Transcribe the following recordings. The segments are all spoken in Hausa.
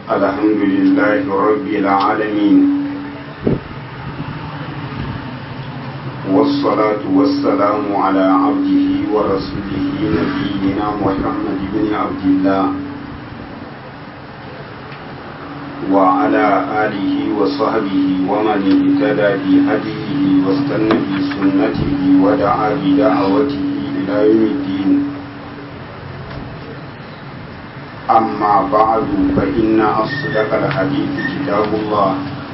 الحمد لله رب العالمين والصلاة والسلام على عبده ورسوله نبينا محمد بن عبد الله وعلى آله وصحبه ومن اهتدى بهديه واستنى بسنته ودعا بدعوته إلى يوم الدين أما بعد فإن أصدق الحديث كتاب الله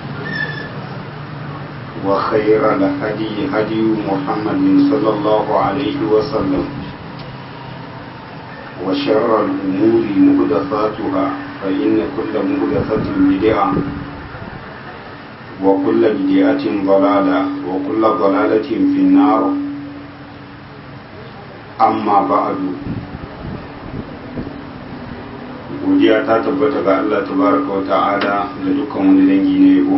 وخير الهدي هدي محمد صلى الله عليه وسلم وشر الأمور مهدثاتها فإن كل مهدثة بدعة وكل بدعة ضلالة وكل ضلالة في النار أما بعد godiya ta tabbata ga Allah tabaraka wa ta'ala da dukkan wani dangi na yabo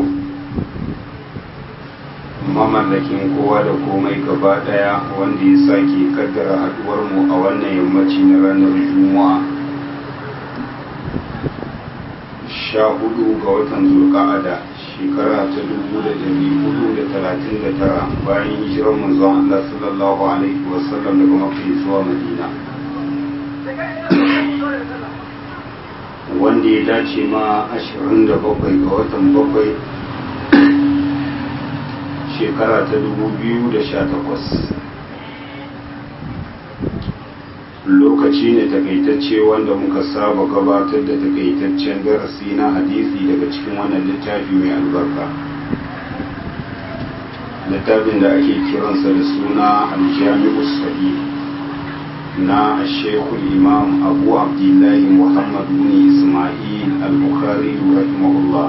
mamallakin kowa da komai gaba daya wanda ya sake kaddara haduwar mu a wannan yammaci na ranar juma'a sha hudu ga watan zulqa'ada shekara ta dubu da dari hudu da talatin da tara bayan hijirar manzon Allah sallallahu alaihi wasallam daga mafi zuwa madina wanda ya dace ma 27 ga watan bakwai shekara ta 2018 lokaci ne takaitacce wanda muka saba gabatar da takaitaccen darasi na hadisi daga cikin wannan littafi mai albarka littafin da ake kiransa da suna aljami'u sahih na shekul imam abu abdullahi muhammad bin ismail al-bukhari rahimahullah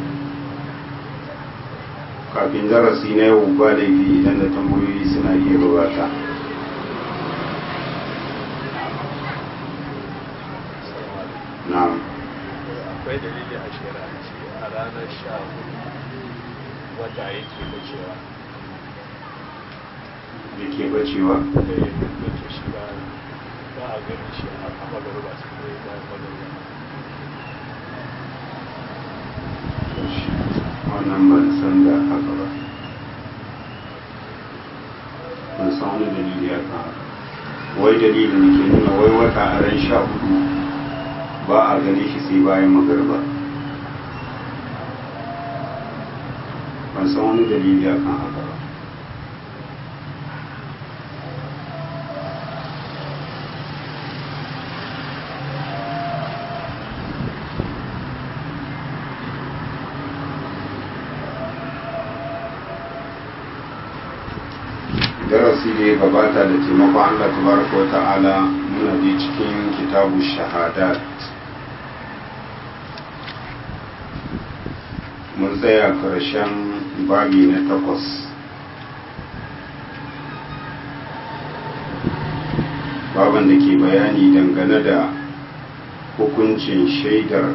kafin darasi na yau ba laifi idan da tambayoyi suna iya gabata na'am akwai dalili a shari'ance a ranar sha wata yake bacewa da ke bacewa da ya bace shi ba ba a ganin shi a magaruba su ne bayan magaruba wannan ban san da haka ba ban san wani dalili ya kan haka wai dalilin da ke nuna wai wata a ran sha hudu ba a gane shi sai bayan magarba ban san wani dalili ya kan haka ba darasi da ya gabata da taimakon Allah tabaraka wa ta'ala muna je cikin kitabu shahadat mun tsaya karshen babi na takwas baban da ke bayani dangane da hukuncin shaidar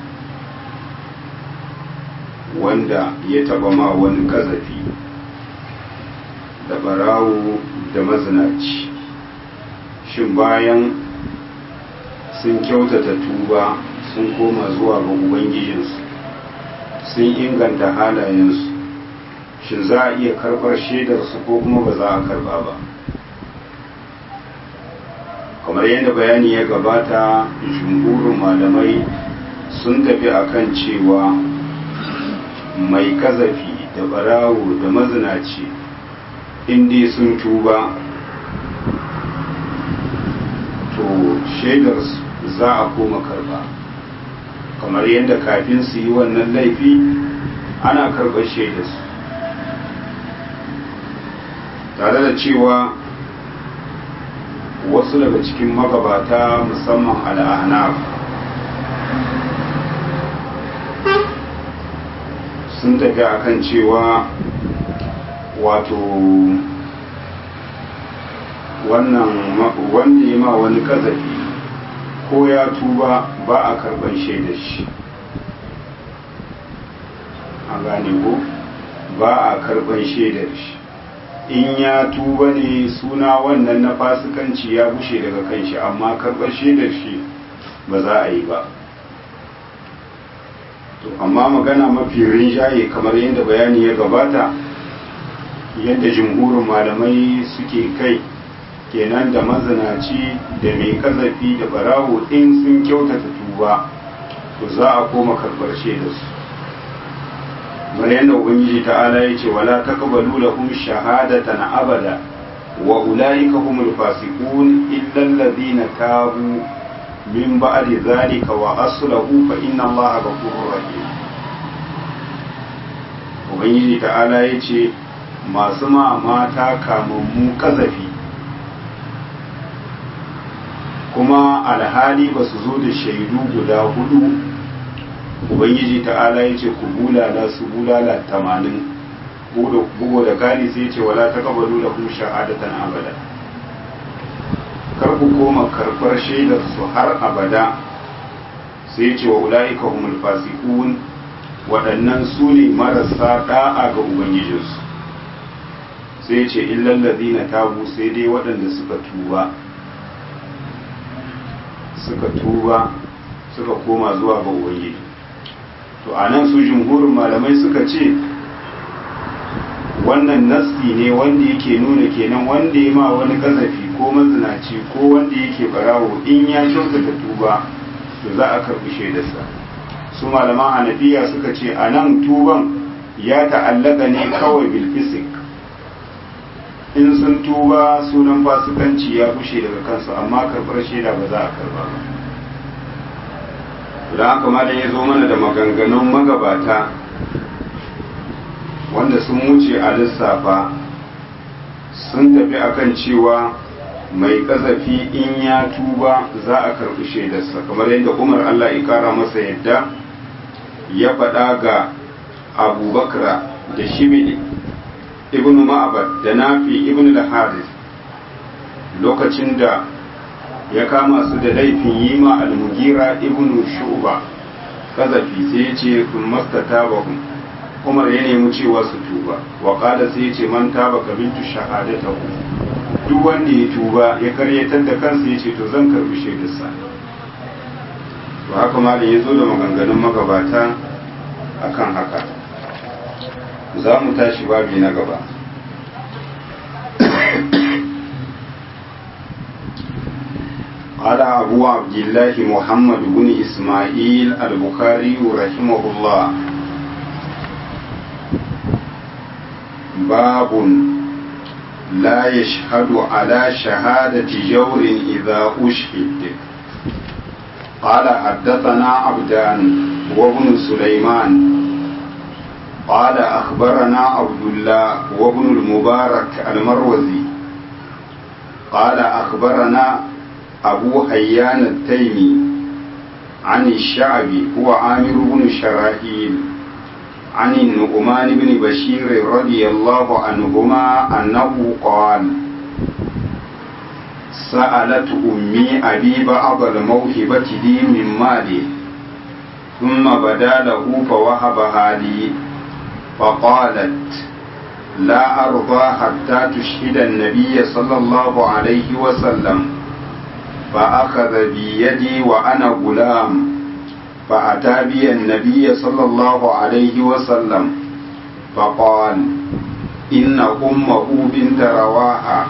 wanda ya taba ma wani kazafi da barawo da mazinaci shin bayan sun kyautata tuba sun koma zuwa ga ubangijinsu sun inganta halayensu shin za a iya karɓar shaidarsu ko kuma ba za a karɓa ba kamar yadda bayani ya gabata jumhurin malamai sun tafi akan cewa mai kazafi da barawo da mazinaci inda sun tuba to shaidar za a koma karba kamar yadda kafin su yi wannan laifi ana karɓar shaidarsu tare da cewa wasu daga cikin magabata musamman al'anaf sun tafi akan cewa wato wannan wanda ya ma wani kazafi ko ya tuba ba a karban shaidar shi a gane ko ba a karban shaidar shi in ya tuba ne suna wannan na fasikanci ya bushe daga kan shi amma karɓar shaidar shi ba za a yi ba to amma magana mafi rinjaye kamar yadda bayani ya gabata yadda jimhurin malamai suke kai kenan da mazinaci da mai kazafi da barawo in sun kyautata tuba to za a koma karbar da su kamar yadda ubangiji ta'ala ya ce wala taqbalu lahum shahadatan abada wa ulaika humul fasiqun illa alladhina tabu min ba'di zalika wa aslahu fa inna allaha ghafurur rahim ubangiji ta'ala ya ce masu ma mata kamammu kazafi kuma alhali ba su zo da shaidu guda hudu ubangiji ta'ala ya ce ku bulala su bulala tamanin bugu da kari sai ce wala ta kabalu da kuma shahadatan abada kar ku koma karbar shaidar su har abada sai ce wa ula'ika humul fasiqun waɗannan su ne marasa da'a ga ubangijinsu sai ce illal ladina tabu sai dai waɗanda suka tuba suka tuba suka koma zuwa ga ubangiji to a nan su jumhurin malamai suka ce wannan nassi ne wanda yake nuna kenan wanda ya ma wani kazafi ko mazinaci ko wanda yake barawo in ya kyautata tuba to za a karɓi shaidarsa su malaman hanafiya suka ce a nan tuban ya ta'allaka ne kawai bilfisik in sun tuba sunan fasikanci ya bushe daga kansu amma karɓar shaida ba za a karɓa ba don haka malam ya zo mana da maganganun magabata wanda sun wuce a lissafa sun tafi akan cewa mai kazafi in ya tuba za a karɓi shaidarsa kamar yadda umar allah ya kara masa yadda ya faɗa ga abubakar da shibili ibn ma'abad da nafi ibn al-haris lokacin da ya kama su da laifin yi ma al-mugira ibn shu'ba kazafi sai ya ce kun mastata bahum umar ya nemi cewa su tuba wa qala sai ya ce man taba kabiltu shahadatahu duk wanda ya tuba ya karyatar da kansa ya ce to zan karbi shaidarsa to haka malam ya zo da maganganun magabata akan haka za mu tashi babi na gaba قال أبو عبد الله محمد بن إسماعيل البخاري رحمه الله باب لا يشهد على شهادة جور إذا أشهد قال حدثنا عبدان وابن سليمان قال أخبرنا عبد الله وابن المبارك المروزي قال أخبرنا أبو حيان التيمي عن الشعبي هو عامر بن شراحيل عن النعمان بن بشير رضي الله عنهما أنه قال سألت أمي أبي بعض الموهبة لي من مالي ثم بدا له فوهبها لي فقالت لا أرضى حتى تشهد النبي صلى الله عليه وسلم فأخذ بيدي وأنا غلام فأتى بي النبي صلى الله عليه وسلم فقال إن أمه بنت رواحة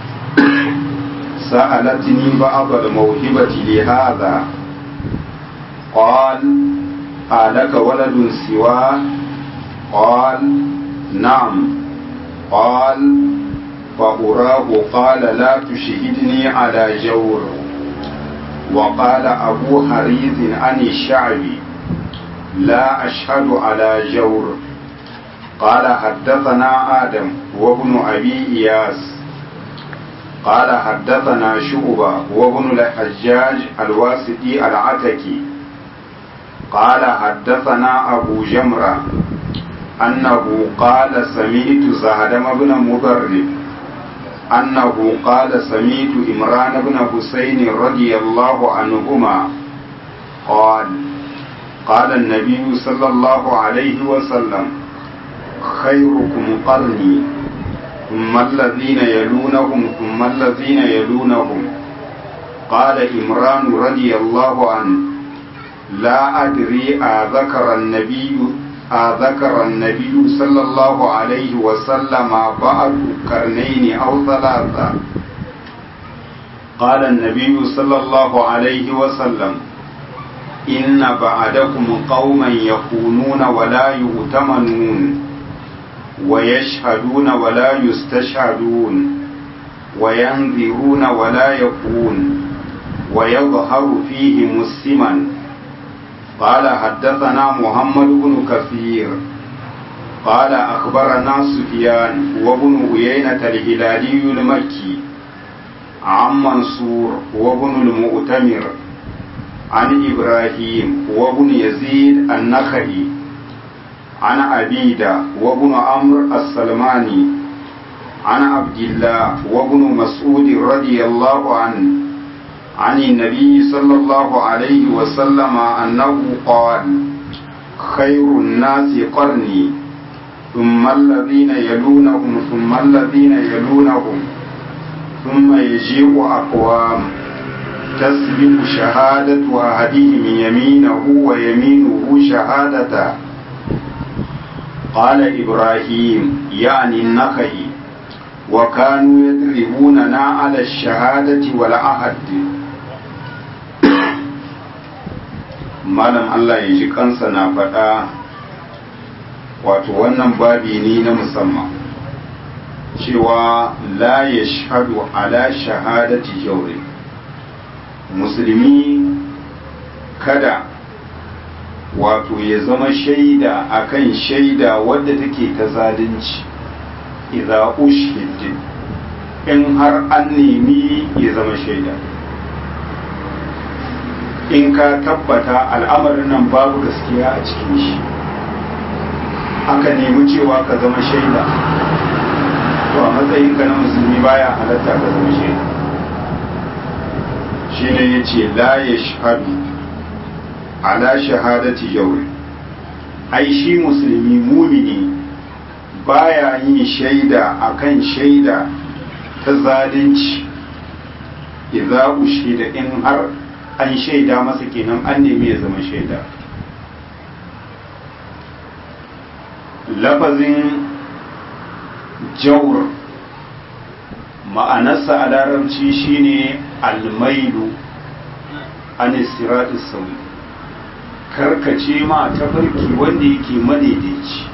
سألتني بعض الموهبة لهذا قال ألك ولد سواه قال نعم قال فأراه قال لا تشهدني على جور وقال أبو حريز عن الشعبي لا أشهد على جور قال حدثنا آدم وابن أبي إياس قال حدثنا شعبة وابن الحجاج الواسطي العتكي قال حدثنا أبو جمرة أنه قال سمعت زهدم بن مضرب أنه قال سمعت إمران بن حسين رضي الله عنهما قال قال النبي صلى الله عليه وسلم خيركم قرني ثم الذين يلونهم ثم الذين يلونهم قال إمران رضي الله عنه لا أدري أذكر النبي أذكر النبي صلى الله عليه وسلم بعد قرنين أو ثلاثة قال النبي صلى الله عليه وسلم إن بعدكم قوما يخونون ولا يؤتمنون ويشهدون ولا يستشهدون وينذرون ولا يكون ويظهر فيه مسلما قال حدثنا محمد بن كثير قال أخبرنا سفيان وابن عيينة الهلالي المكي عن منصور وابن المؤتمر عن إبراهيم وابن يزيد النخعي عن عبيدة وابن عمرو السلماني عن عبد الله وابن مسعود رضي الله عنه عن النبي صلى الله عليه وسلم أنه قال خير الناس قرني ثم الذين يلونهم ثم الذين يلونهم ثم يجيء أقوام تسبق شهادة أحدهم يمينه ويمينه شهادته قال إبراهيم يعني النخعي وكانوا يضربوننا على الشهادة والعهد malam Allah ya ji kansa na faɗa wato wannan babi ne na musamman cewa la ya shahadu ala shahadati jauri musulmi kada wato ya zama shaida akan shaida wadda take ta zalunci idza ushhid in har an nemi ya zama shaida in ka tabbata al'amarin nan babu gaskiya a cikin shi aka nemi cewa ka zama shaida to a matsayinka na musulmi baya halatta ka zama shaida shi ne ya ce la ya shahadu ala shahadati jauri ai shi musulmi mumini baya yin shaida akan shaida ta zalunci idza ushida in har an shaida masa kenan an nemi ya zama shaida lafazin jawr ma'anarsa a larabci shine almailu an sirati sauri karkace ma tafarki wanda yake madaidaici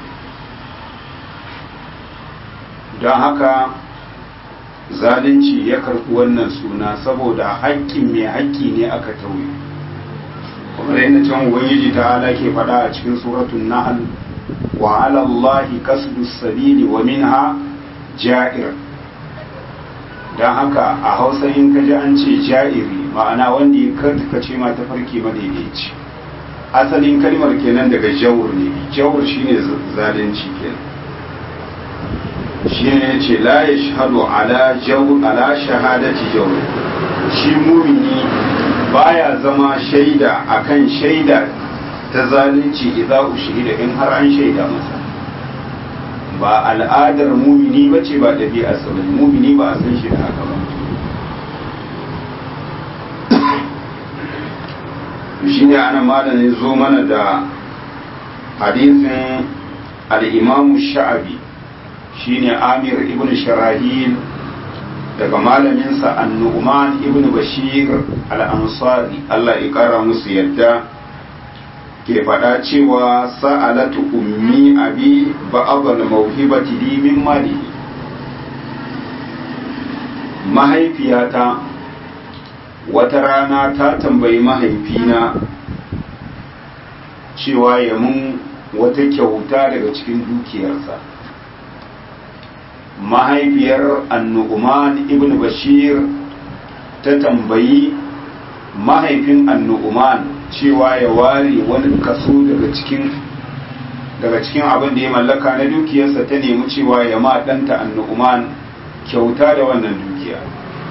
don haka zalunci ya karɓi wannan suna saboda haƙƙin mai haƙƙi ne aka tauye kuma da yadda can ubangiji ta ala ke faɗa a cikin suratun nahl wa ala allahi kasdu sabili wa minha ja'ir don haka a hausa in ka ji an ce ja'iri ma'ana wanda ya karkace ma tafarki madaidaici asalin kalmar kenan daga jawur ne jawur shine zalunci kenan shine yace la yashhadu ala jawr ala shahadati jawr shi mumini baya zama shaida akan shaida ta zalunci idza ushhida in har an shaida masa ba al'adar mumini bace ba dabi'a sabon mumini ba a san shi da haka ba shine ana malamin zo mana da hadisin al-imamu sha'abi shine Amir ibn Sharahil daga malaminsa An-Nu'man ibn Bashir al-Ansari Allah ya kara musu yadda ke faɗa cewa sa'alatu ummi abi ba'd al-mawhibati li min mali mahaifiyata wata rana ta tambayi mahaifina cewa ya mun wata kyauta daga cikin dukiyarsa mahaifiyar annu'uman ibn bashir ta tambayi mahaifin annu'uman cewa ya ware wani kaso daga cikin daga cikin abin da ya mallaka na dukiyarsa ta nemi cewa ya ma ɗanta annu'uman kyauta da wannan dukiya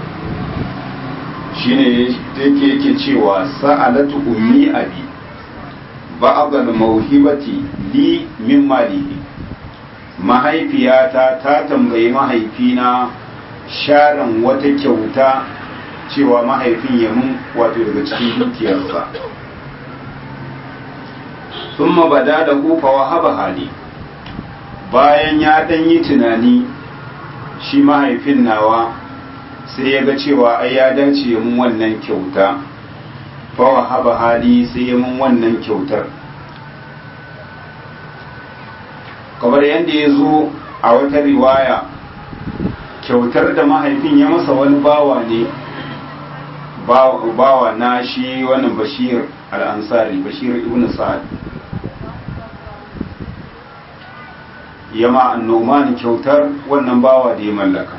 shine yake yake cewa sa'alatu ummi abi ba'dal mawhibati li min malihi mahaifiyata ta tambayi mahaifina sharan wata kyauta cewa mahaifin ya mun wato daga cikin dukiyarsa sun bada da kufa wa haba hali bayan ya ɗan yi tunani shi mahaifin nawa sai ya ga cewa ai ya dace mun wannan kyauta fa wa haba hali sai ya mun wannan kyautar kamar yadda ya zo a wata riwaya kyautar da mahaifin ya masa wani bawa ne bawa na shi wannan bashir al'ansari bashir ibn sa'ad ya ma annoman kyautar wannan bawa da ya mallaka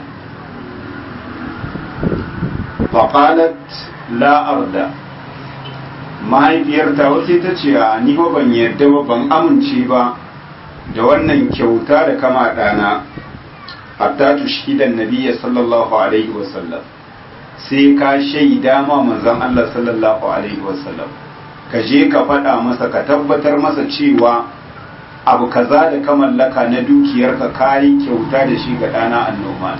faƙalat la'arda mahaifiyarta wasu ta ce a ni ba ban yadda ba ban amince ba da wannan kyauta da kama ɗana hatta tushidan nabiyya sallallahu alaihi wasallam sai ka shaida ma manzon Allah sallallahu alaihi wasallam ka je ka faɗa masa ka tabbatar masa cewa abu kaza da ka mallaka na dukiyarka kayi kyauta da shi ga ɗana annoma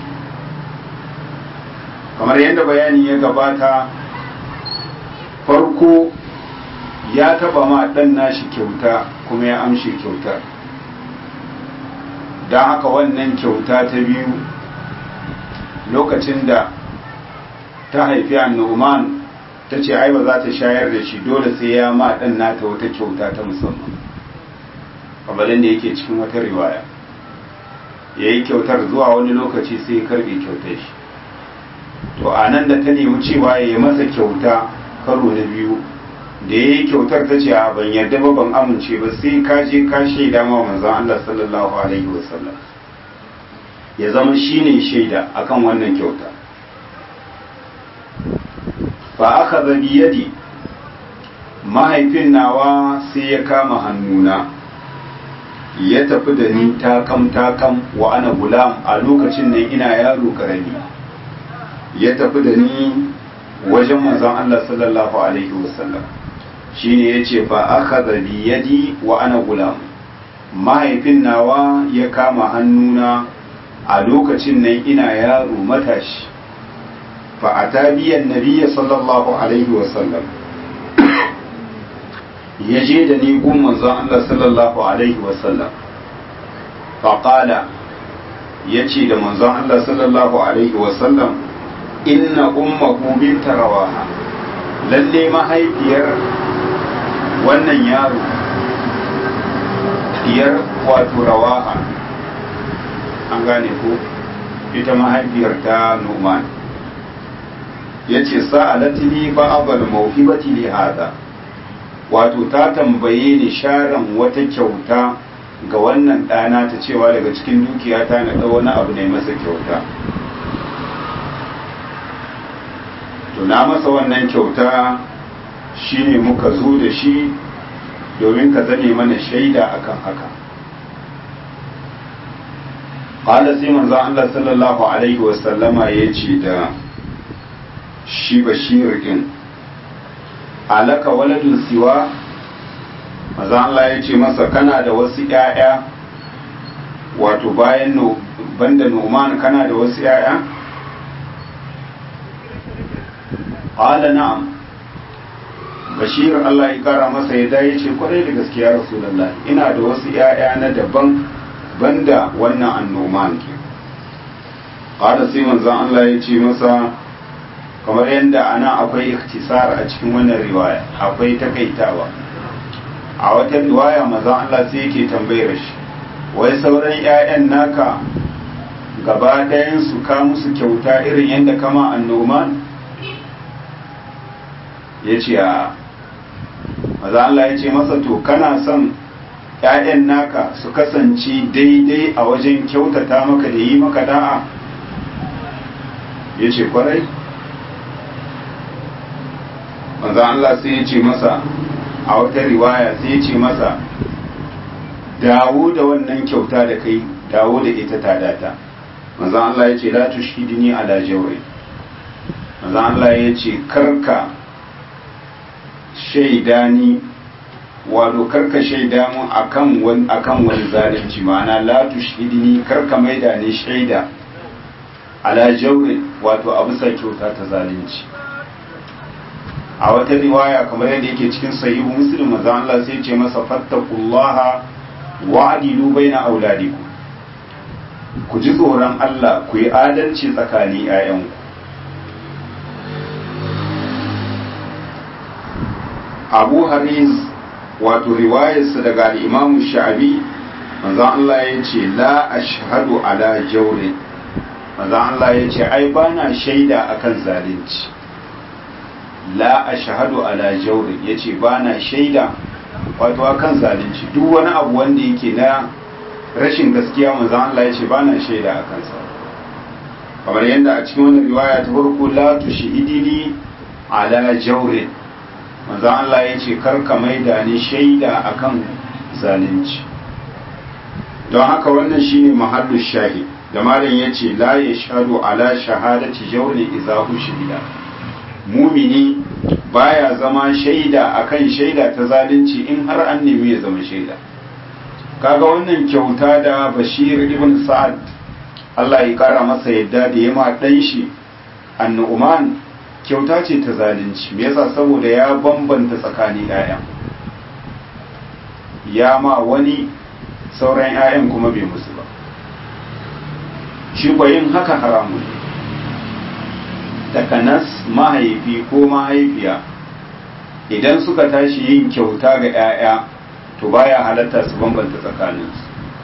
kamar yadda bayani ya gabata farko ya taba ma ɗan nashi kyauta kuma ya amshe kyautar don haka wannan kyauta ta biyu lokacin da ta haifi annoman ta ce ai ba za ta shayar da shi dole sai ya ma ɗan nata wata kyauta ta musamman kamalin da yake cikin wata riwaya ya yi kyautar zuwa wani lokaci sai ya karbe kyautar shi to a nan da ta nemi cewa ya yi masa kyauta karo na biyu da ya yi kyautar ta ce a ban yarda ba ban amince ba sai ka je ka shaida ma manzon Allah sallallahu alaihi wasallam ya zama shine shaida akan wannan kyauta fa aka zabi yadi mahaifin nawa sai ya kama hannuna ya tafi da ni takam takam wa ana gulam a lokacin nan ina yaro karami ya tafi da ni wajen manzon Allah sallallahu alaihi wasallam shine yace fa akhadha bi yadi wa ana gulam mahaifin nawa ya kama hannuna a lokacin nan ina yaro matashi fa atabiyan nabiyyi sallallahu alaihi wasallam ya je da ni gun manzon Allah sallallahu alaihi wasallam faƙala ya ce da manzon Allah sallallahu alaihi wasallam inna ummahu binta rawaha lalle mahaifiyar wannan yaro diyar wato rawaha an gane ko ita mahaifiyar ta numan ya ce sa'alatini ba'abal mawhibati li hada wato ta tambaye ni sharan wata kyauta ga wannan ɗana ta cewa daga cikin dukiyata na ɗau wani abu ne masa kyauta to na masa wannan kyauta shine muka zo da shi domin ka zane mana shaida akan haka ƙala sai manzo Allah sallallahu alaihi wasallama ya ce da shi bashir din alaka waladun siwa maza Allah ya ce masa kana da wasu ‘ya'ya wato bayan banda noman kana da wasu ‘ya'ya? ƙala na'am bashir Allah ya kara masa ya ya ce kwarai da gaskiya rasulallah ina da wasu ‘ya'ya na daban banda wannan annoman ke ƙala sai manzan Allah ya ce masa kamar yadda ana akwai ikhtisar a cikin wannan riwaya akwai takaitawa a wata riwaya maza Allah sai yake tambayar shi wai sauran 'ya'yan naka gaba ɗayan su ka musu kyauta irin yadda kama annoman ya ce a maza Allah ya ce masa to kana son 'ya'yan naka su kasance daidai a wajen kyautata maka da yi maka da'a ya ce kwarai manzo Allah sai ya ce masa a wata riwaya sai ya ce masa dawo da wannan kyauta da kai dawo da ita ta data manzo Allah ya ce la tushhidni ala jawri manzo Allah ya ce karka shaida ni wato karka shaida mun akan wani akan wani zalunci ma'ana la tushhidni karka maida ni shaida ala jawri wato abu sai kyauta ta zalunci a wata riwaya kamar yadda yake cikin sahihu muslim manzo Allah sai ce masa fattaqullaha wa adilu baina auladikum ku ji tsoron Allah ku yi adalci tsakanin 'ya'yanku abu haris wato riwayarsa daga al'imamu sha'abi manzan Allah ya ce la ashhadu ala jaurin manzan Allah ya ce ai ba na shaida akan zalunci la ashhadu ala jaurin ya ce ba na shaida wato akan zalunci duk wani abu wanda yake na rashin gaskiya manzan Allah ya ce ba na shaida a kansa kamar yadda a cikin wani riwaya ta farko la tushidili ala jaurin manzan Allah ya ce karka maida ni shaida akan zalunci don haka wannan shine mahallu shahid da malam ya ce la ya shahadu ala shahadati jawli idza shahida mumini baya zama shaida akan shaida ta zalunci in har an nemi ya zama shaida kaga wannan kyauta da bashir ibn sa'ad Allah ya kara masa yadda da yama dan shi annu'man kyauta ce ta zalunci me yasa saboda ya bambanta tsakanin ƴaƴan ya ma wani sauran ƴaƴan kuma bai musu ba shi ko yin haka haramun takanas mahaifi ko mahaifiya idan suka tashi yin kyauta ga ƴaƴa to baya halatta su bambanta tsakaninsu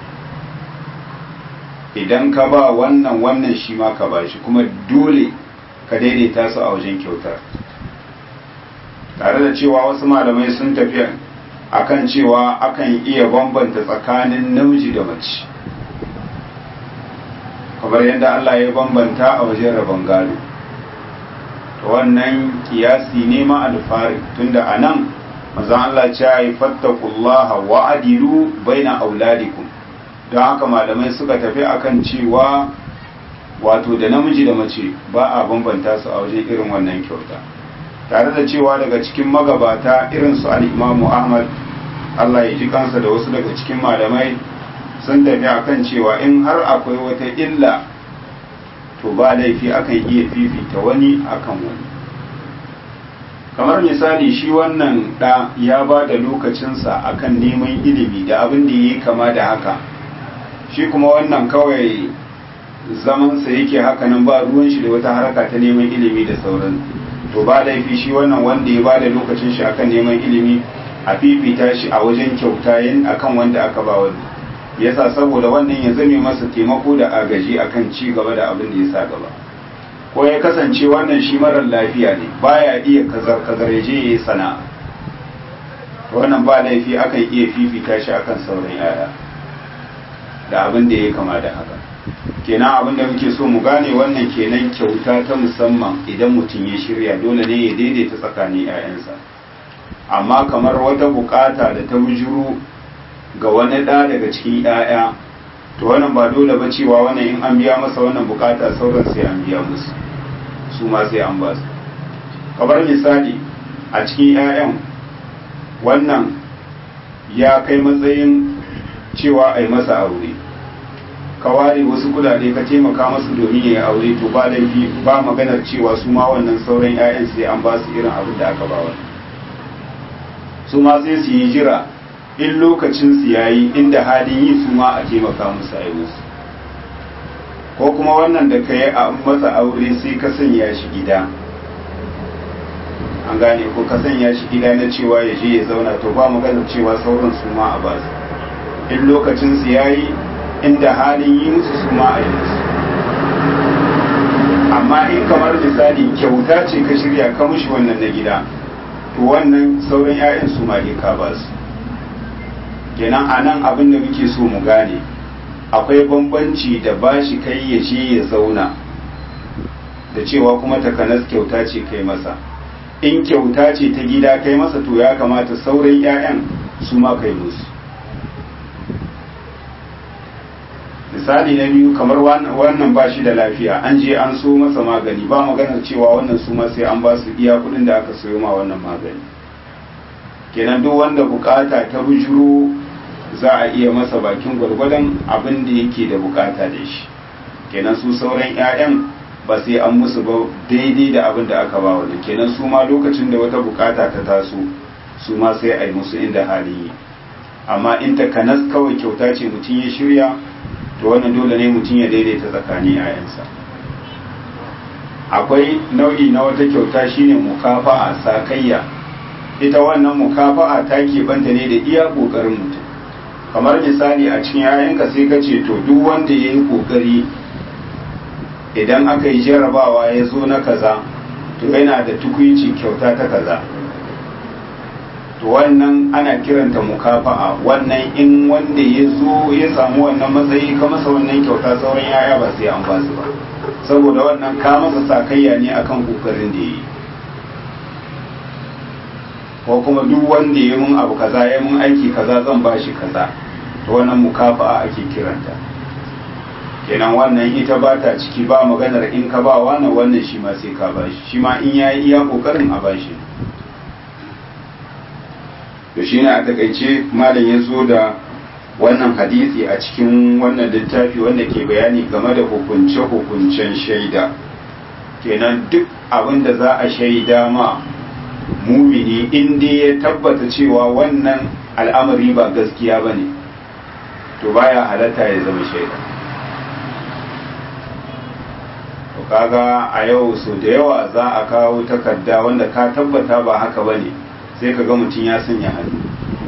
idan ka ba wannan wannan shi ma ka ba shi kuma dole ka daidaita su a wajen kyautar tare da cewa wasu malamai sun tafi akan cewa akan iya bambanta tsakanin namiji da mace kamar yadda Allah ya bambanta a wajen rabon gado to wannan kiyasi ne ma alfari tunda a nan mazan Allah ce ya yi fattakullaha wa adilu baina auladikum don haka malamai suka tafi akan cewa wato da namiji da mace ba a bambanta su a wajen irin wannan kyauta tare da cewa daga cikin magabata irin su al'imamu ahmad allah ya ji kansa da wasu daga cikin malamai sun tafi akan cewa in har akwai wata illa to ba laifi akan iya fifita wani akan wani kamar misali shi wannan ɗa ya ba da lokacinsa akan neman ilimi da abin da ya yi kama da haka shi kuma wannan kawai zamansa yake hakanan ba ruwan shi da wata haraka ta neman ilimi da sauran to ba laifi shi wannan wanda ya bada lokacin shi akan neman ilimi a fifita shi a wajen kyauta yin akan wanda aka ba wani yasa saboda wannan ya zame masa taimako da agaji akan ci gaba da abin da ya sa gaba ko ya kasance wannan shi marar lafiya ne baya iya kazar kazar ya je ya yi sana'a wannan ba laifi akan iya fifita shi akan sauran yaya da abin da ya kama da haka kenan abin da muke so mu gane wannan kenan kyauta ta musamman idan mutum ya shirya dole ne ya daidaita tsakanin 'ya'yansa amma kamar wata bukata da ta bujuru ga wani ɗa daga cikin 'ya'ya to wannan ba dole ba cewa wannan in an biya masa wannan bukata sauran sai an biya musu su ma sai an ba su kamar misali a cikin 'ya'yan wannan ya kai matsayin cewa a yi masa aure ka ware wasu kudade ka taimaka masu domin ya yi aure to ba laifi ba maganar cewa su ma wannan sauran 'ya'yan sai an ba su irin abin da aka ba wani su ma sai su yi jira in lokacin su yayi inda halin yi su ma a taimaka musu a musu ko kuma wannan da ka yi a masa aure sai ka sanya shi gida an gane ko ka sanya shi gida na cewa ya je ya zauna to ba maganar cewa sauran su ma a ba su in lokacin su yayi inda halin yi musu su ma a yi musu amma in kamar misali kyauta ce ka shirya ka mushi wannan na gida to wannan sauran 'ya'yan su ma ka ba su kenan a nan abin da muke so mu gane akwai bambanci da bashi kai ya je ya zauna da cewa kuma takanas kyauta ce kai masa in kyauta ce ta gida kai masa to ya kamata sauran 'ya'yan su ma kai musu misali na biyu kamar wannan ba shi da lafiya an je an so masa magani ba maganar cewa wannan su ma sai an ba su iya kudin da aka sayo ma wannan magani kenan duk wanda bukata ta bujuro za a iya masa bakin gwargwadon abin da yake da bukata da shi kenan su sauran 'ya'yan ba sai an musu ba daidai da abin da aka ba wani kenan su ma lokacin da wata bukata ta taso su ma sai a yi musu inda hali yi amma in ta kanas kawai kyauta ce mutum ya shirya to wannan dole ne mutum ya daidaita tsakanin yayansa akwai nau'i na wata kyauta shine mukafa'a sakayya ita wannan mukafa'a ta keɓanta ne da iya ƙoƙarin mutum kamar misali a cikin yayanka sai ka ce to duk wanda ya yi ƙoƙari idan aka yi jarabawa ya zo na kaza to yana da tukuici kyauta ta kaza to wannan ana kiranta mukafa'a wannan in wanda ya zo ya samu wannan matsayi ka masa wannan kyauta sauran yaya ba sai an ba su ba saboda wannan ka masa sakayya ne akan kokarin da yi ko kuma duk wanda ya mun abu kaza ya mun aiki kaza zan ba shi kaza to wannan mukafa'a ake kiranta kenan wannan ita ba ta ciki ba maganar in ka ba wani wannan shi ma sai ka ba shi shi ma in ya yi iya kokarin a ba shi to shi ne a takaice malam ya zo da wannan hadisi a cikin wannan littafi wanda ke bayani game da hukunce-hukuncen shaida kenan duk abin da za a shaida ma mumini inda ya tabbata cewa wannan al'amari ba gaskiya ba ne to baya halatta ya zama shaida to kaga a yau so da yawa za a kawo takarda wanda ka tabbata ba haka ba ne sai ka ga mutum ya sanya hannu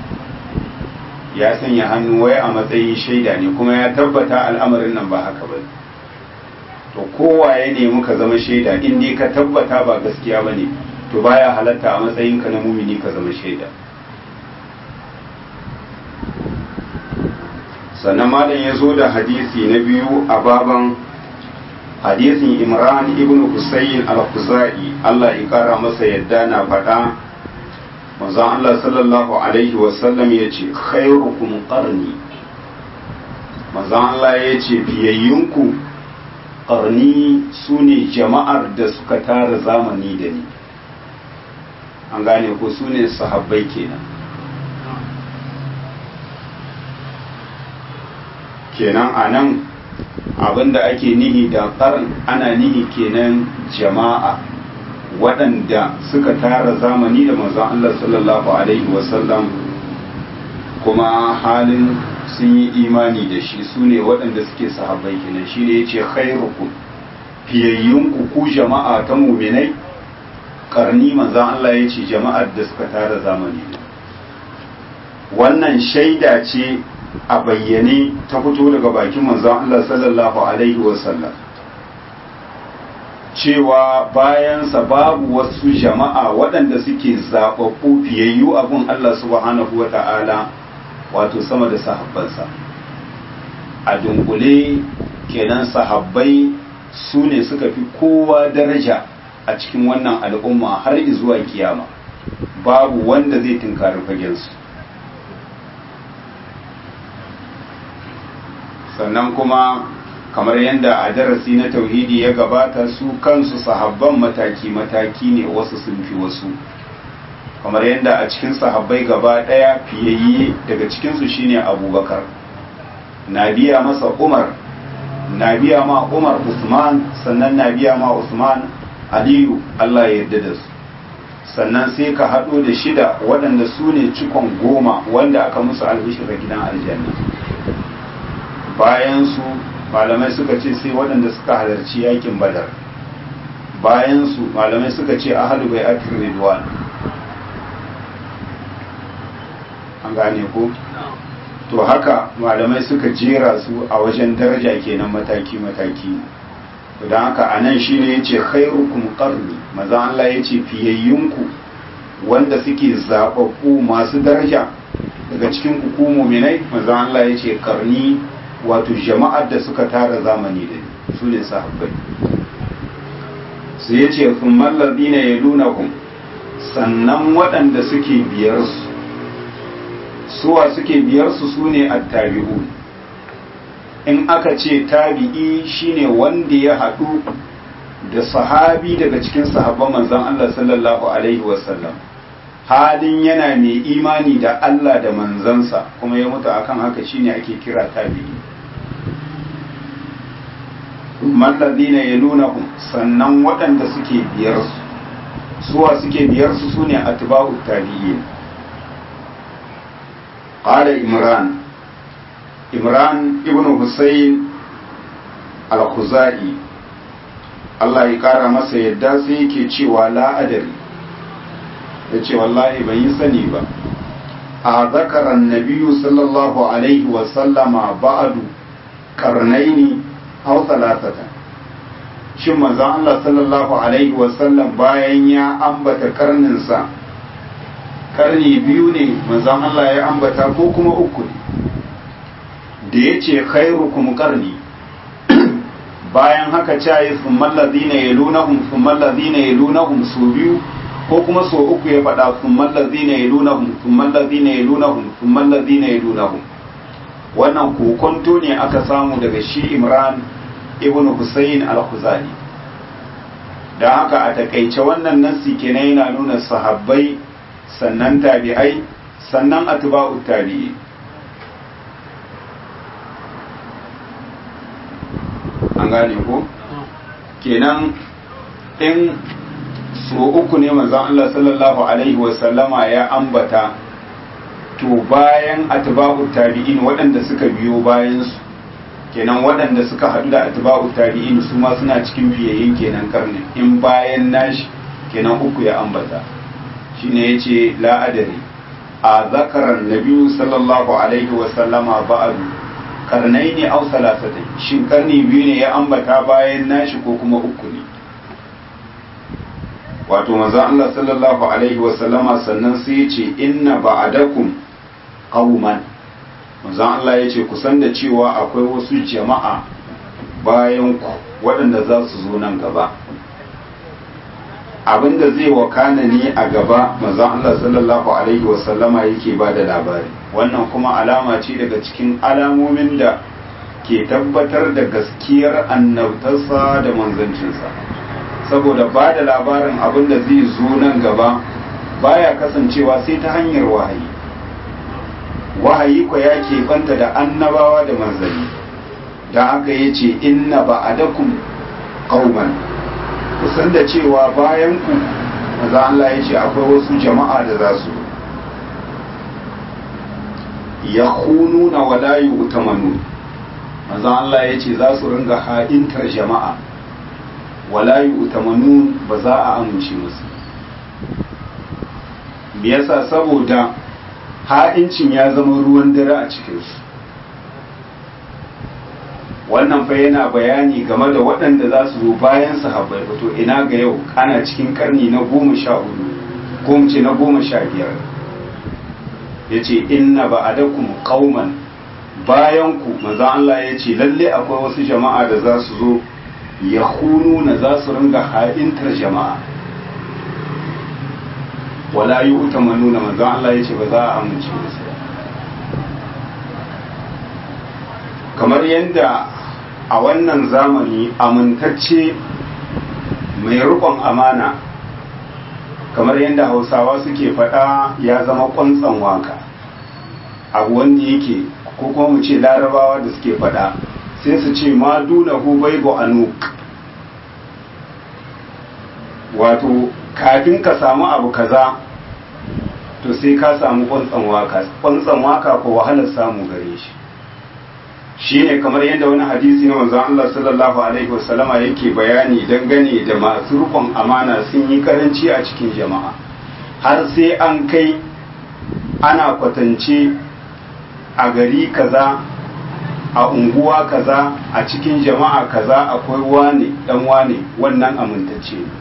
ya sanya hannu wai a matsayin shaida ne kuma ya tabbata al'amarin nan ba haka ba to kowa ya nemi ka zama shaida in dai ka tabbata ba gaskiya ba ne to baya halatta a matsayinka na mumini ka zama shaida sannan malam ya zo da hadisi na biyu a baban hadisin imran ibn husayn al-khuzai Allah ya kara masa yadda na faɗa manzon Allah sallallahu alaihi wasallam ya ce khairukum qarni manzon Allah ya ce fiyayyunku qarni su ne jama'ar da suka tara zamani da ni an gane ko su ne sahabbai kenan kenan a nan abinda ake nihi da ƙarin ana nihi kenan jama'a waɗanda suka tara zamani da manzon Allah sallallahu alaihi wasallam kuma halin sun yi imani da shi su ne waɗanda suke sahabbai kenan shi ne ya ce khairukum fiyayyunku ku jama'a ta muminai ƙarni manzon Allah ya ce jama'ar da suka tara zamani wannan shaida ce a bayyane ta fito daga bakin manzon Allah sallallahu alaihi wasallam cewa bayansa babu wasu jama'a waɗanda suke zaɓaɓɓu fiyayyu abun Allah subhanahu wa ta'ala wato sama da sahabbansa a dunkule kenan sahabbai su ne suka fi kowa daraja a cikin wannan al'umma har zuwa kiyama babu wanda zai tunkari fagensu sannan kuma kamar yadda a darasi na tauhidi ya gabata su kansu sahabban mataki-mataki ne wasu sun fi wasu kamar yadda a cikin sahabbai gaba ɗaya fiyayye daga cikinsu shine abubakar na biya masa umar na biya ma umar usman sannan na biya ma usman aliyu allah ya yarda da su sannan sai ka haɗo da shida waɗanda su ne cikon goma wanda aka musu albishir gidan aljanna bayan su malamai suka ce sai waɗanda suka halarci yakin badar bayan su malamai suka ce ahalu bai akir ridwan an gane ko to haka malamai suka jera su a wajen daraja kenan mataki-mataki don haka a nan shi ne ya ce khairukum qarni maza Allah ya ce fiyayyunku wanda suke zaɓaɓɓu masu daraja daga cikin ku muminai maza Allah ya ce karni wato jama'ar da suka tara zamani da su ne sahabbai su ya ce sun mallabi na ya sannan waɗanda suke biyar su suwa suke biyar su su ne attabi'u in aka ce tabi'i shine wanda ya haɗu da sahabi daga cikin sahabban manzon Allah sallallahu alaihi wasallam halin yana mai imani da Allah da manzansa kuma ya mutu akan haka shine ake kira tabi'i mallazina yalunahum sannan waɗanda suke biyar su suwa suke biyar su sune atba'u tabi'in qala imran imran ibnu husayn al-khuzai Allah ya kara masa yadda sai yake cewa la adari yace wallahi ban yi sani ba a zakaran nabiyyu sallallahu alaihi wa sallama ba'du karnaini aw thalathatan shin manzon Allah sallallahu alaihi wa sallam bayan ya ambata karninsa karni biyu ne manzon Allah ya ambata ko kuma uku ne da yace khairukum qarni bayan haka cayi summan ladina yalunahum summan ladina yalunahum su biyu ko kuma so uku ya faɗa summan ladina yalunahum summan ladina yalunahum summan ladina yalunahum wannan kokonto ne aka samu daga shi Imran ibn Husayn al-Khuzai da haka a takaice wannan nassi kenan yana nuna sahabbai sannan tabi'ai sannan atba'ut tabi'i an gane ko kenan in so uku ne manzon Allah sallallahu alaihi wasallama ya ambata to bayan atba'u tabi'in waɗanda suka biyo bayan su kenan waɗanda suka haɗu da atba'u tabi'in su ma suna cikin biyayyen kenan karni in bayan nashi kenan uku ya ambata shine yace la adari a zakaran nabiyyu sallallahu alaihi wasallama ba'adu karnai ne au salasatai shin karni biyu ne ya ambata bayan nashi ko kuma uku ne wato manzon Allah sallallahu alaihi wa sallama sannan sai ya ce inna ba'adakum qauman manzon Allah ya ce kusan da cewa akwai wasu jama'a bayan ku waɗanda za su zo nan gaba abinda zai wakana ne a gaba manzon Allah sallallahu alaihi wa sallama yake ba da labari wannan kuma alama ce daga cikin alamomin da ke tabbatar da gaskiyar annabtarsa da manzancinsa saboda ba da labarin abin da zai zo nan gaba baya kasancewa sai ta hanyar wahayi wahayi ko ya keɓanta da annabawa da manzanni da haka ya ce inna ba a dakun ƙauman kusan da cewa bayan ku maza Allah ya ce akwai wasu jama'a da za su ya na wala yi utamanu maza Allah ya ce za su ringa ha'intar jama'a wala yi utamanu ba za a amince musu me yasa saboda ha'incin ya zama ruwan dare a cikinsu wannan fa yana bayani game da waɗanda za su zo bayan sahabbai to ina ga yau ana cikin karni na goma sha hudu ko ce na goma sha biyar ya ce inna ba a dakum kauman bayan ku maza Allah ya ce lalle akwai wasu jama'a da za su zo ya na za su ringa ha'intar jama'a wala yi uta manuna maza Allah ya ce ba za a amince musu kamar yadda a wannan zamani amintacce mai rukon amana kamar yadda hausawa suke faɗa ya zama ƙwansan waka abu wanda yake ko kuma mu ce larabawa da suke faɗa sai su ce ma duna hu baibu anuk wato kafin ka samu abu kaza to sai ka samu ƙwansan waka ƙwansan waka ko wahalar samu gare shi shine kamar yadda wani hadisi na manzon Allah sallallahu alaihi wasallama yake bayani dangane da masu rukun amana sun yi karanci a cikin jama'a har sai an kai ana kwatance a gari kaza a unguwa kaza a cikin jama'a kaza akwai wane dan wane wannan amintacce ne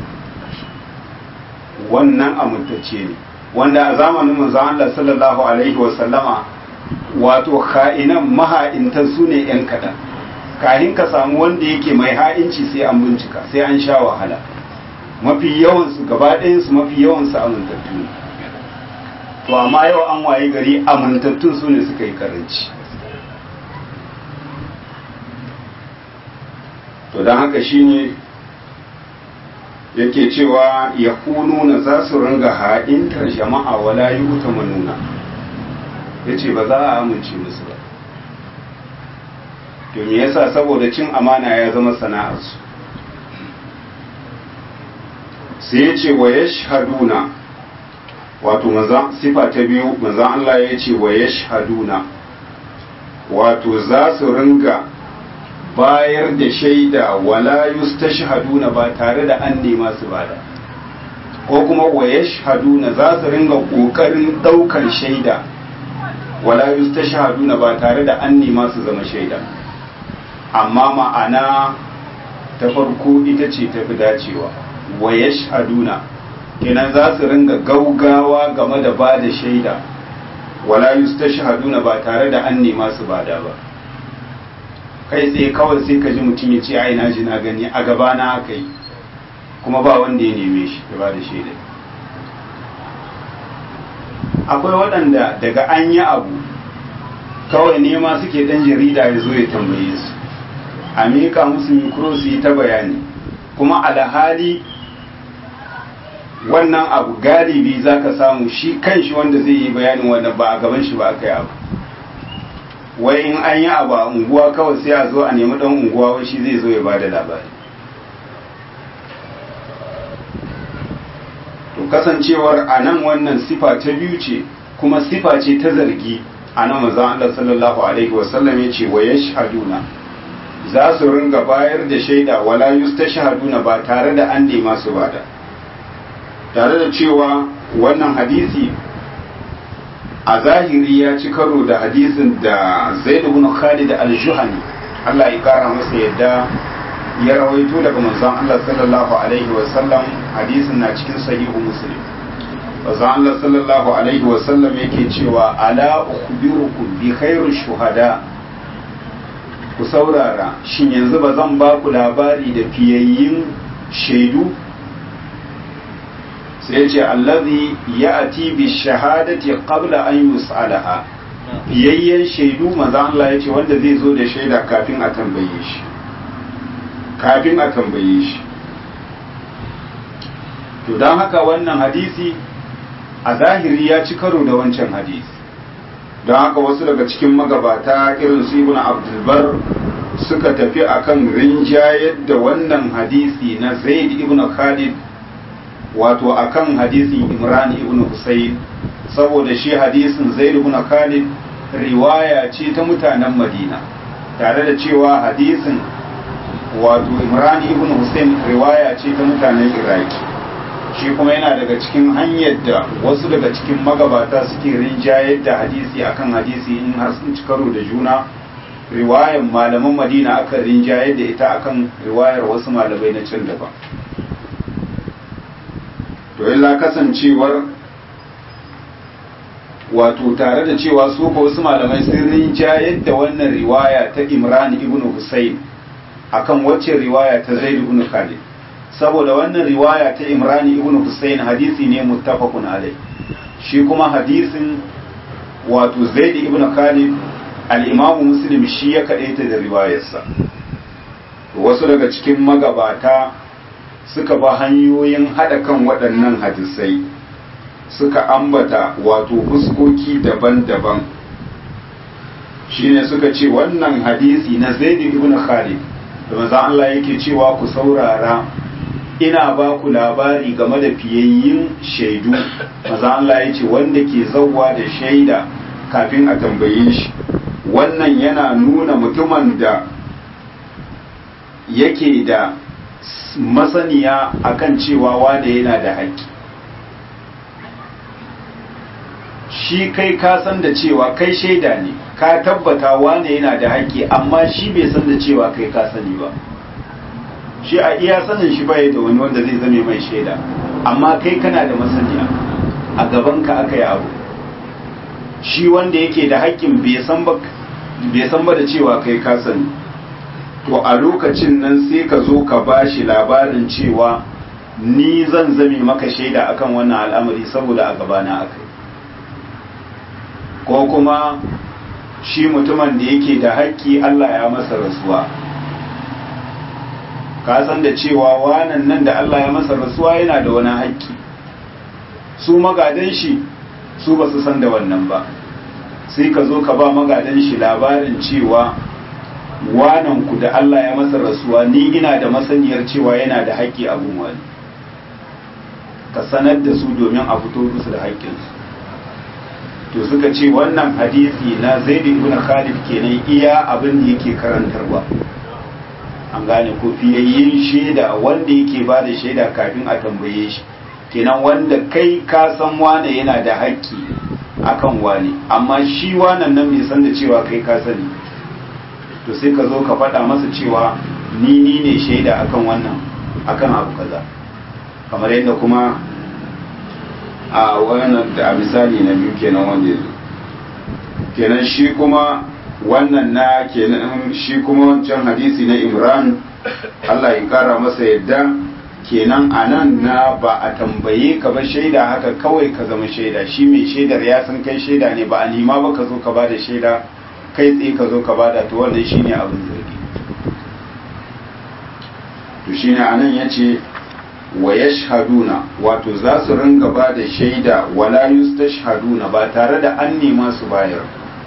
wannan amintacce ne wanda a zamanin manzon Allah sallallahu alaihi wasallama wato ka'inan maha'intan su ne 'yan kaɗan kahin ka samu wanda yake mai ha'inci sai an bincika sai an sha wahala mafi yawansu gaba ɗayansu mafi yawansu amintattu ne to amma yau an waye gari amintattun su ne suka yi karanci to don haka shine yake cewa ya kununa za su ringa ha'intar jama'a wala yi wuta manuna ya ce ba za a amince musu ba to me yasa saboda cin amana ya zama sana'arsu sai ya ce wa yashhaduna wato maza sifa ta biyu maza Allah ya ce wa yashhaduna wato za su ringa bayar da shaida wala yustashhaduna ba tare da an nema su bada ko kuma wa yashhaduna za su ringa kokarin daukar shaida wala yustashhaduna ba tare da an nema su zama shaida amma ma'ana ta farko ita ce tafi dacewa wa yashhaduna kenan za su ringa gaugawa game da ba da shaida wala yustashhaduna ba tare da an nema su bada ba kai tsaye kawai sai ka ji mutum ya ce ai na ji na gani a gaba na aka yi kuma ba wanda ya neme shi ya ba da shaida akwai waɗanda daga an yi abu kawai nema suke ɗan jarida ya zo ya tambaye su a miƙa musu mikro su yi ta bayani kuma alhali wannan abu galibi za ka samu shi kan shi wanda zai yi bayanin wannan ba a gaban shi ba aka yi abu wai in an yi abu a unguwa kawai sai a zo a nemi ɗan unguwa wai shi zai zo ya ba da labari to kasancewar a nan wannan sifa ta biyu ce kuma sifa ce ta zargi a nan maza Allah sallallahu alaihi wasallam ya ce wa yashhaduna za su ringa bayar da shaida wala yustashhaduna ba tare da an nema su bada tare da cewa wannan hadisi a zahiri ya ci karo da hadisin da Zaid ibn Khalid al-Juhani Allah ya kara masa yadda ya rawaito daga manzon Allah sallallahu alaihi wasallam hadisin na cikin sahihu muslim manzon Allah sallallahu alaihi wasallam yake cewa ala ukhbirukum bi khairu shuhada ku saurara shin yanzu ba zan ba ku labari da fiyayyin shaidu sai ce allazi ya'ti bi shahadati qabla an yus'alaha fiyayyen shaidu manzon Allah yace wanda zai zo da shaida kafin a tambaye shi kafin a tambaye shi to don haka wannan hadisi a zahiri ya ci karo da wancan hadisi don haka wasu daga cikin magabata irin su ibn abdulbar suka tafi akan rinjayar da wannan hadisi na zaid ibn khalid wato akan hadisin imran ibn husayn saboda shi hadisin zaid ibn khalid riwaya ce ta mutanen madina tare da cewa hadisin wato imran ibn hussein riwaya ce ta mutanen iraki shi kuma yana daga cikin hanyar da wasu daga cikin magabata suke rinjayar da hadisi akan hadisi in har sun ci karo da juna riwayar malaman madina akan rinjayar da ita akan riwayar wasu malamai na can daban to illa kasancewar wato tare da cewa su ko wasu malamai sun rinjayar da wannan riwaya ta imran ibn hussein akan wacce riwaya ta Zaid ibn Khalid saboda wannan riwaya ta Imran ibn Husayn hadisi ne muttafaqun alai shi kuma hadisin wato Zaid ibn Khalid al-Imam Muslim shi ya kadaita da riwayarsa wasu daga cikin magabata suka ba hanyoyin hada kan waɗannan hadisai suka ambata wato fuskoki daban-daban shine suka ce wannan hadisi na Zaid ibn Khalid da manzon Allah yake cewa ku saurara ina ba ku labari game da fiyayyin shaidu manzon Allah ya ce wanda ke zauwa da shaida kafin a tambaye shi wannan yana nuna mutumin da yake da masaniya akan cewa wanda yana da haƙƙi shi kai ka san da cewa kai shaida ne ka tabbata wane yana da haƙƙi amma shi bai san da cewa kai ka sani ba shi a iya sanin shi bai da wani wanda zai zame mai shaida amma kai kana da masaniya a gaban ka aka yi abu shi wanda yake da haƙƙin bai san ba da cewa kai ka sani to a lokacin nan sai ka zo ka ba shi labarin cewa ni zan zame maka shaida akan wannan al'amari saboda a gabana aka yi ko kuma shi mutumin da yake da haƙƙi Allah ya masa rasuwa ka san da cewa wanan nan da Allah ya masa rasuwa yana da wani haƙƙi su magadan shi su ba su san da wannan ba sai ka zo ka ba magadan shi labarin cewa wanan ku da Allah ya masa rasuwa ni ina da masaniyar cewa yana da haƙƙi a wani ka sanar da su domin a fito musu da haƙƙinsu to suka ce wannan hadisi na zaid ibn khalid kenan iya abin da yake karantarwa an gane ko fiyayyin shaida wanda yake ba da shaida kafin a tambaye shi kenan wanda kai ka san wane yana da haƙƙi akan wane amma shi wannan nan bai san da cewa kai ka sani to sai ka zo ka faɗa masa cewa ni ni ne shaida akan wannan akan abu kaza kamar yadda kuma a wannan da misali na biyu kenan wanda ya zo kenan shi kuma wannan na kenan shi kuma wancan hadisi na imran Allah ya kara masa yadda kenan a nan na ba a tambaye ka ba shaida haka kawai ka zama shaida shi mai shaidar ya san kai shaida ne ba a nima ba ka zo ka bada shaida kai tsaye ka zo ka bada to wannan shine abin zargi to shine anan yace wa yashhaduna wato za su ringa ba da shaida wala yustashhaduna ba tare da an nema su bayar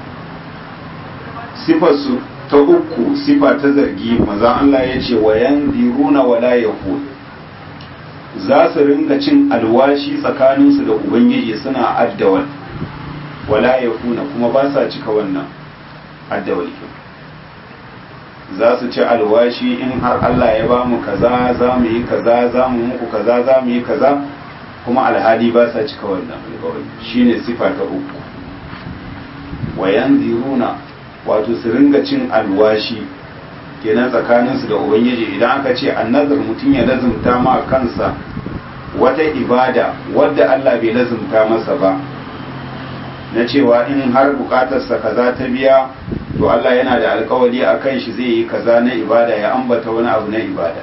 sifar su ta uku sifa ta zargi maza Allah ya ce wa yanziruna wala yaqul za su ringa cin alwashi tsakaninsu da ubangiji suna addawal wala yakuna kuma ba sa cika wannan addawal za su ci alwashi in har Allah ya ba mu kaza za mu yi kaza za mu muku kaza za mu yi kaza kuma alhali ba sa cika wannan alkawari shine sifa ta uku wa yanziruna wato su ringa cin alwashi kenan tsakaninsu da ubangiji idan aka ce annazar mutum ya lazumta ma kansa wata ibada wadda Allah bai lazumta masa ba na cewa in har bukatarsa kaza ta biya to Allah yana da alkawari a kan shi zai yi kaza na ibada ya ambata wani abu na ibada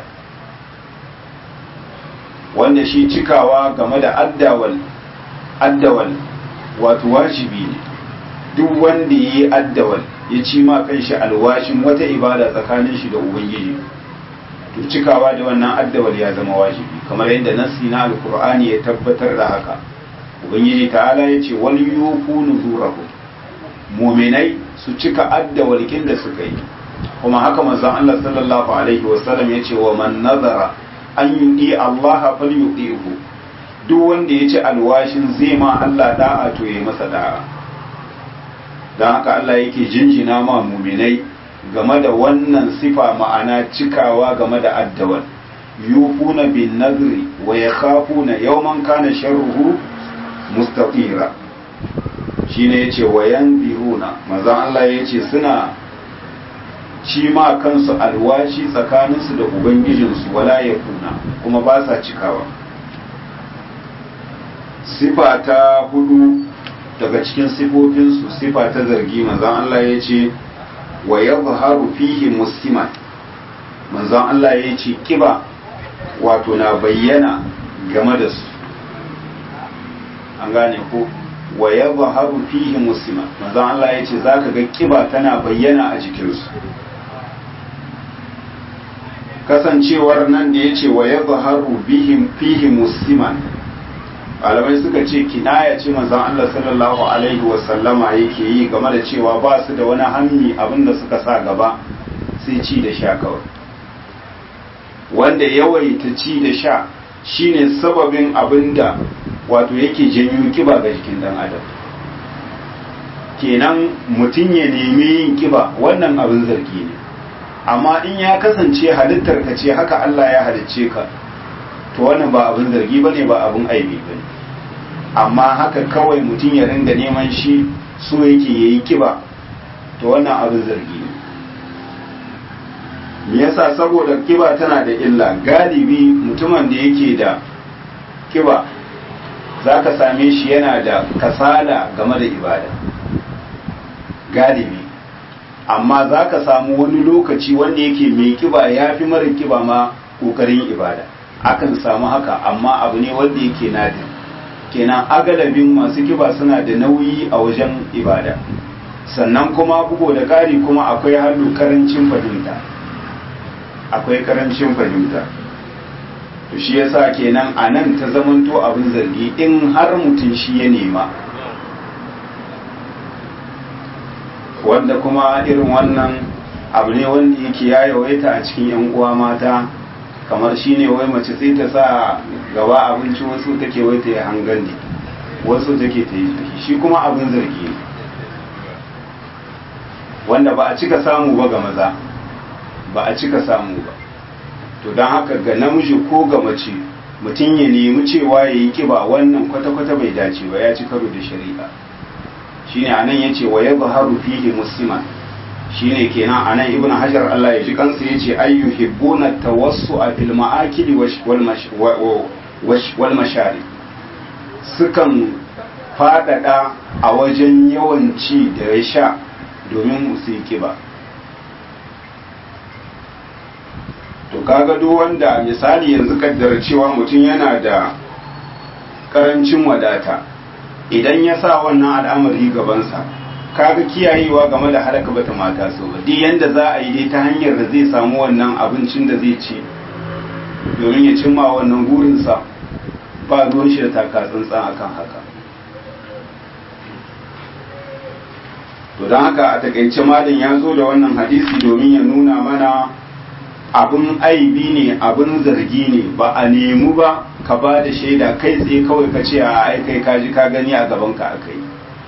wanda shi cikawa game da addawal addawal wato wajibi ne duk wanda yi addawal ya ci ma kanshi alwashin wata ibada tsakanin shi da ubangiji to cikawa da wannan addawal ya zama wajibi kamar yadda nasi na alkur'ani ya tabbatar da haka ubangiji ta'ala ya ce wal yufu nuzurahu muminai su cika adda walƙin da suka yi kuma haka manzon Allah sallallahu alaihi wasallam ya ce wa man nazara an yudi Allah fal yudihu duk wanda ya ci alwashin zai ma Allah da'a to yayi masa da'a dan haka Allah yake jinjina ma muminai game da wannan sifa ma'ana cikawa game da addawal yufuna bin nazri wa yakhafuna yawman kana sharruhu mustaqira shine yace wayan biruna manzon Allah yace suna ci ma kansu alwashi tsakaninsu da ubangijinsu wala yakuna kuma ba sa cikawa sifa ta hudu daga cikin sifofinsu sifa ta zargi manzon Allah yace wa yadhharu fihi musliman manzon Allah yace kiba wato na bayyana game da su an gane ko wa ya zaharu fihi muslima manzon Allah ya ce za ka ga kiba tana bayyana a jikinsu kasancewar nan da ya ce wa ya zaharu fihi musliman malamai suka ce kinaya ce manzon Allah sallallahu alaihi wasallama yake yi game da cewa ba su da wani hammi abinda suka sa gaba sai ci da sha kawai wanda yawaita ci da sha shine sababin abinda wato yake janyo kiba ga jikin dan adam kenan mutum ya nemi yin kiba wannan abin zargi ne amma in ya kasance halittar ka ce haka Allah ya halicce ka to wannan ba abin zargi bane ba abin aibi bane amma haka kawai mutum ya ringa neman shi so yake yayi kiba to wannan abin zargi ne me yasa saboda kiba tana da illa galibi mutumin da yake da kiba za ka same shi yana da kasala game da ibada galibi amma za ka samu wani lokaci wanda yake mai kiba ya fi mara kiba ma ƙoƙarin ibada akan samu haka amma abu ne wanda yake nadir kenan agalabin masu kiba suna da nauyi a wajen ibada sannan kuma bugo da ƙari kuma akwai hannu karancin fahimta akwai karancin fahimta to shi yasa kenan a nan ta zamanto abin zargi in har mutum shi ya nema wanda kuma irin wannan abu ne wanda yake ya yawaita a cikin yan uwa mata kamar shine wai mace sai ta sa gaba abinci wasu take wai ta yi hangandi wasu take ta yi shi kuma abin zargi ne wanda ba a cika samu ba ga maza ba a cika samu ba to don haka ga namiji ko ga mace mutum ya nemi cewa ya yi kiba wannan kwata-kwata bai dace ba ya ci karo da shari'a shine anan yace wa yadhharu fihi musliman shine kenan anan ibnu hajar Allah ya ji kansa yace ayyu hibbuna tawassu'a fil ma'akili wal mashari sukan fadada a wajen yawan ci da ya sha domin su yi kiba to kaga duk wanda misali yanzu kaddara cewa mutum yana da karancin wadata idan ya sa wannan al'amari gabansa kaga kiyayewa game da halaka bata mata so ba duk yanda za a yi dai ta hanyar da zai samu wannan abincin da zai ci domin ya cimma wannan gurinsa ba ruwan shi da taka tsantsan akan haka to don haka a takaice malin ya zo da wannan hadisi domin ya nuna mana abin aibi ne abin zargi ne ba a nemi ba ka ba da shaida kai tsaye kawai ka ce a aikai ka ji ka gani a gaban ka akai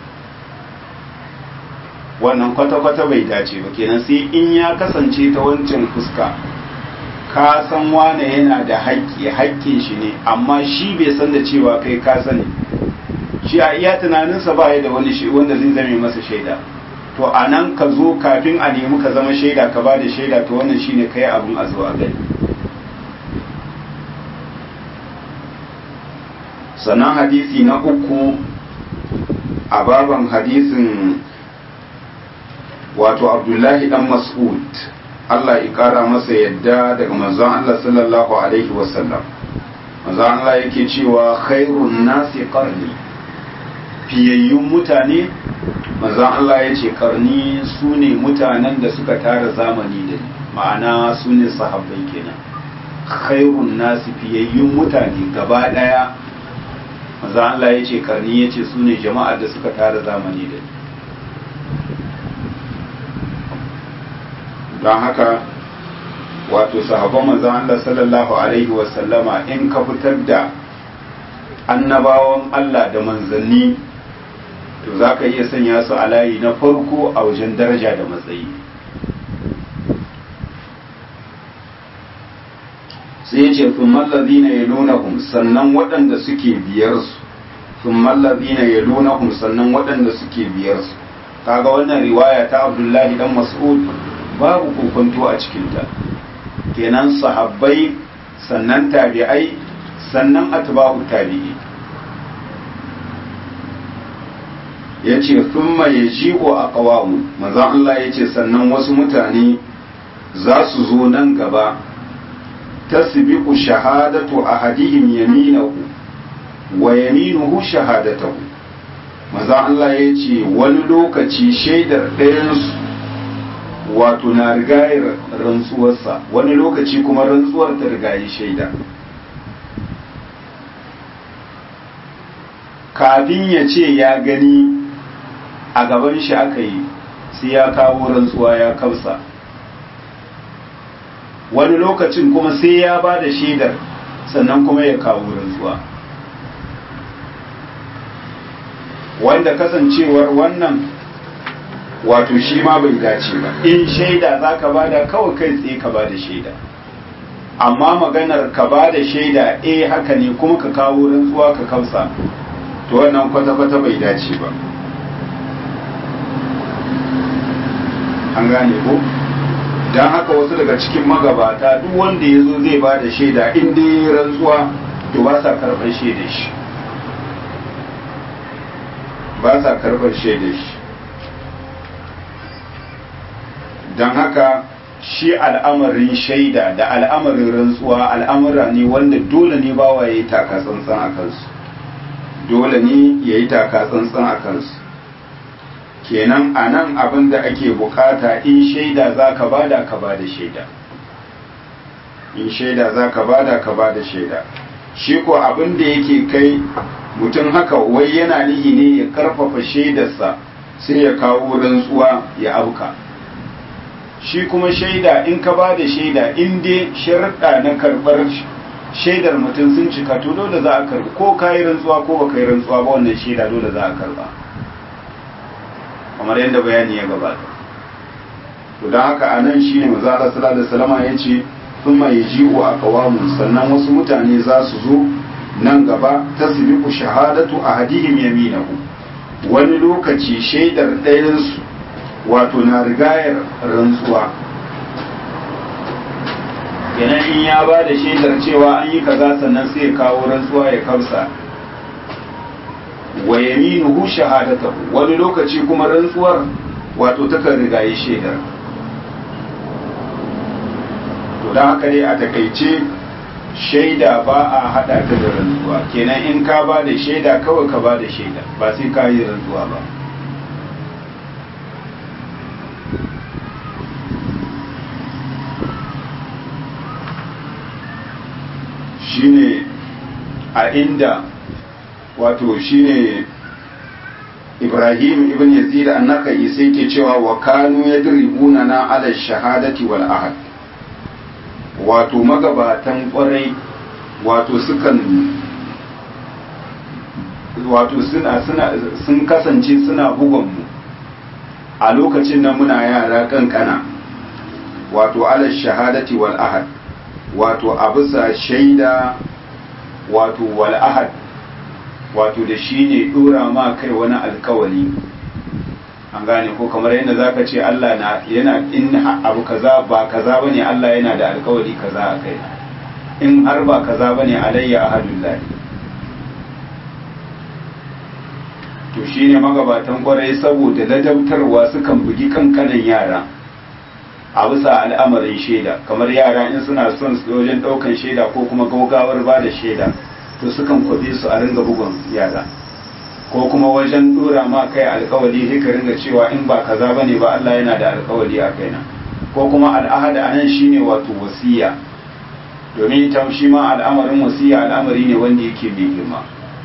wannan kwata-kwata bai dace ba kenan sai in ya kasance ta wancan fuska ka san wane yana da haƙƙi haƙƙin shi ne amma shi bai san da cewa kai ka sani shi a iya tunaninsa ba ya da wani shi wanda zai zame masa shaida to a nan ka zo kafin a nemi ka zama shaida ka ba da shaida to wannan shine kai abin a zo a gani sannan hadisi na uku a baban hadisin wato abdullahi dan mas'ud Allah ya kara masa yadda daga manzon Allah sallallahu alaihi wasallam manzon Allah yake cewa khairun nasi qarni fiyayyun mutane manzon Allah ya ce karni su ne mutanen da suka tara zamani da ni ma'ana su ne sahabbai kenan khairun nasi fiyayyun mutane gaba daya manzon Allah ya ce karni ya ce su ne jama'ar da suka tara zamani da ni don haka wato sahabban manzon Allah sallallahu alaihi wasallama in ka fitar da annabawan Allah da manzanni to za ka iya sanya su a layi na farko a wajen daraja da matsayi sai ya ce sun mallazi na ya nuna sannan waɗanda suke biyar su sun mallazi na ya nuna sannan waɗanda suke biyar su kaga wannan riwaya ta abdullahi dan mas'ud babu kokonto a cikinta kenan sahabbai sannan tabi'ai sannan atba'u tabi'i ya ce thumma ya ji'o a ƙawamu manzan Allah ya ce sannan wasu mutane za su zo nan gaba ta sibiku shahadatu a hadihim yaminahu wa yaminuhu shahadatahu manzan Allah ya ce wani lokaci shaidar ɗayansu wato na rigayar rantsuwarsa wani lokaci kuma rantsuwar ta rigayi shaida kafin ya ce ya gani a gaban shi aka yi sai ya kawo rantsuwa ya kamsa wani lokacin kuma sai ya ba da shaidar sannan kuma ya kawo rantsuwa wanda kasancewar wannan wato shi ma bai dace ba in shaida za ka ba da kawai kai tsaye ka ba da shaida amma maganar ka ba da shaida eh haka ne kuma ka kawo rantsuwa ka kamsa to wannan kwata-kwata bai dace ba an gane ko don haka wasu daga cikin magabata duk wanda ya zo zai ba da shaida in dai rantsuwa to ba sa karɓar shaida shi ba sa karɓar shaida shi don haka shi al'amarin shaida da al'amarin rantsuwa al'amura ne wanda dole ne bawa ya yi taka tsantsan a kansu dole ne ya yi taka tsantsan a kansu kenan a nan abin da ake bukata in shaida za ka bada ka bada shaida in shaida za ka bada ka bada shaida shi ko abin da yake kai mutum haka wai yana nihi ne ya karfafa shaidarsa sai ya kawo rantsuwa ya auka shi kuma shaida in ka ba da shaida in dai sharuɗa na karɓar shaidar mutum sun cika to dole za a karɓi ko ka yi rantsuwa ko ba ka yi rantsuwa ba wannan shaida dole za a karɓa kamar yadda bayani ya gabata to don haka a nan shi ne maza Allah sallallahu alaihi wasallam ya ce thumma yaji'u aqwamun sannan wasu mutane za su zo nan gaba tasbiqu shahadatu ahadihim yaminahu wani lokaci shaidar ɗayansu wato na rigayar rantsuwa kenan in ya ba da shaidar cewa an yi kaza sannan sai ya kawo rantsuwa ya kamsa wa yaminuhu shahadatahu wani lokaci kuma rantsuwar wato takan rigaye shaidar to don haka dai a takaice shaida ba a hada ta da rantsuwa kenan in ka ba da shaida kawai ka ba da shaida ba sai ka yi rantsuwa ba shine a inda wato shine Ibrahim ibn Yazid annaka sai ke cewa wa kanu yadribuna na ala shahadati wal ahad wato magabatan kwarai wato sukan wato suna suna sun kasance suna bugon mu a lokacin nan muna yara kankana wato ala shahadati wal ahad wato a bisa shaida wato wal ahad wato da shi ne dora ma kai wani alkawali an gane ko kamar yadda zaka ce Allah na yana in abu kaza ba kaza bane Allah yana da alkawali kaza a kai in har ba kaza bane alayya ahadullah to shine magabatan kwarai saboda ladabtarwa sukan bugi kankanan yara a bisa al'amarin shaida kamar yara in suna son su wajen daukan shaida ko kuma gaugawar ba da shaida to sukan kwabe su a ringa bugun yara ko kuma wajen dora ma kai alkawali sai ka ringa cewa in ba kaza bane ba Allah yana da alkawali a kaina ko kuma al'ahada anan shine wato wasiya domin ita shi ma al'amarin wasiya al'amari ne wanda yake mai girma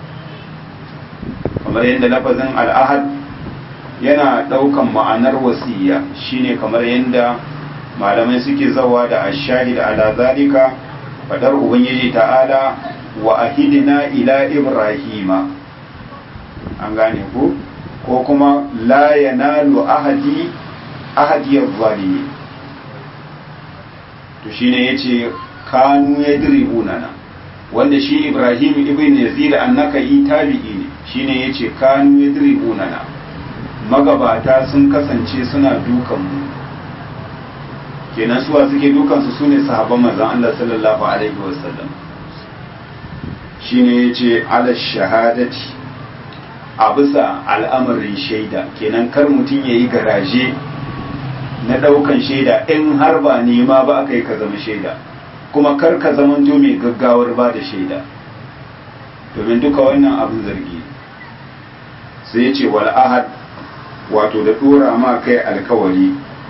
kamar yadda lafazin al'ahad yana daukan ma'anar wasiya shine kamar yadda malamai suke zawa da ashahid ala zalika fadar ubangiji ta'ala wa ahidina ila ibrahima an gane ku ko kuma la yanalu ahadi ahadiyar zalimi to shine yace kanu yadribuna na wanda shi ibrahim ibn yazid annaka yi tabi'i ne shine yace kanu yadribuna na magabata sun kasance suna dukan mu kenan suwa suke dukan su sune sahabban manzon Allah sallallahu alaihi wasallam shine yace ala shahadati a bisa al'amarin shaida kenan kar mutum ya yi garaje na ɗaukan shaida in har ba nema ba aka yi ka zama shaida kuma kar ka zama mai gaggawar ba da shaida domin duka wannan abin zargi sai ce wal ahad wato da ɗora ma kai alkawari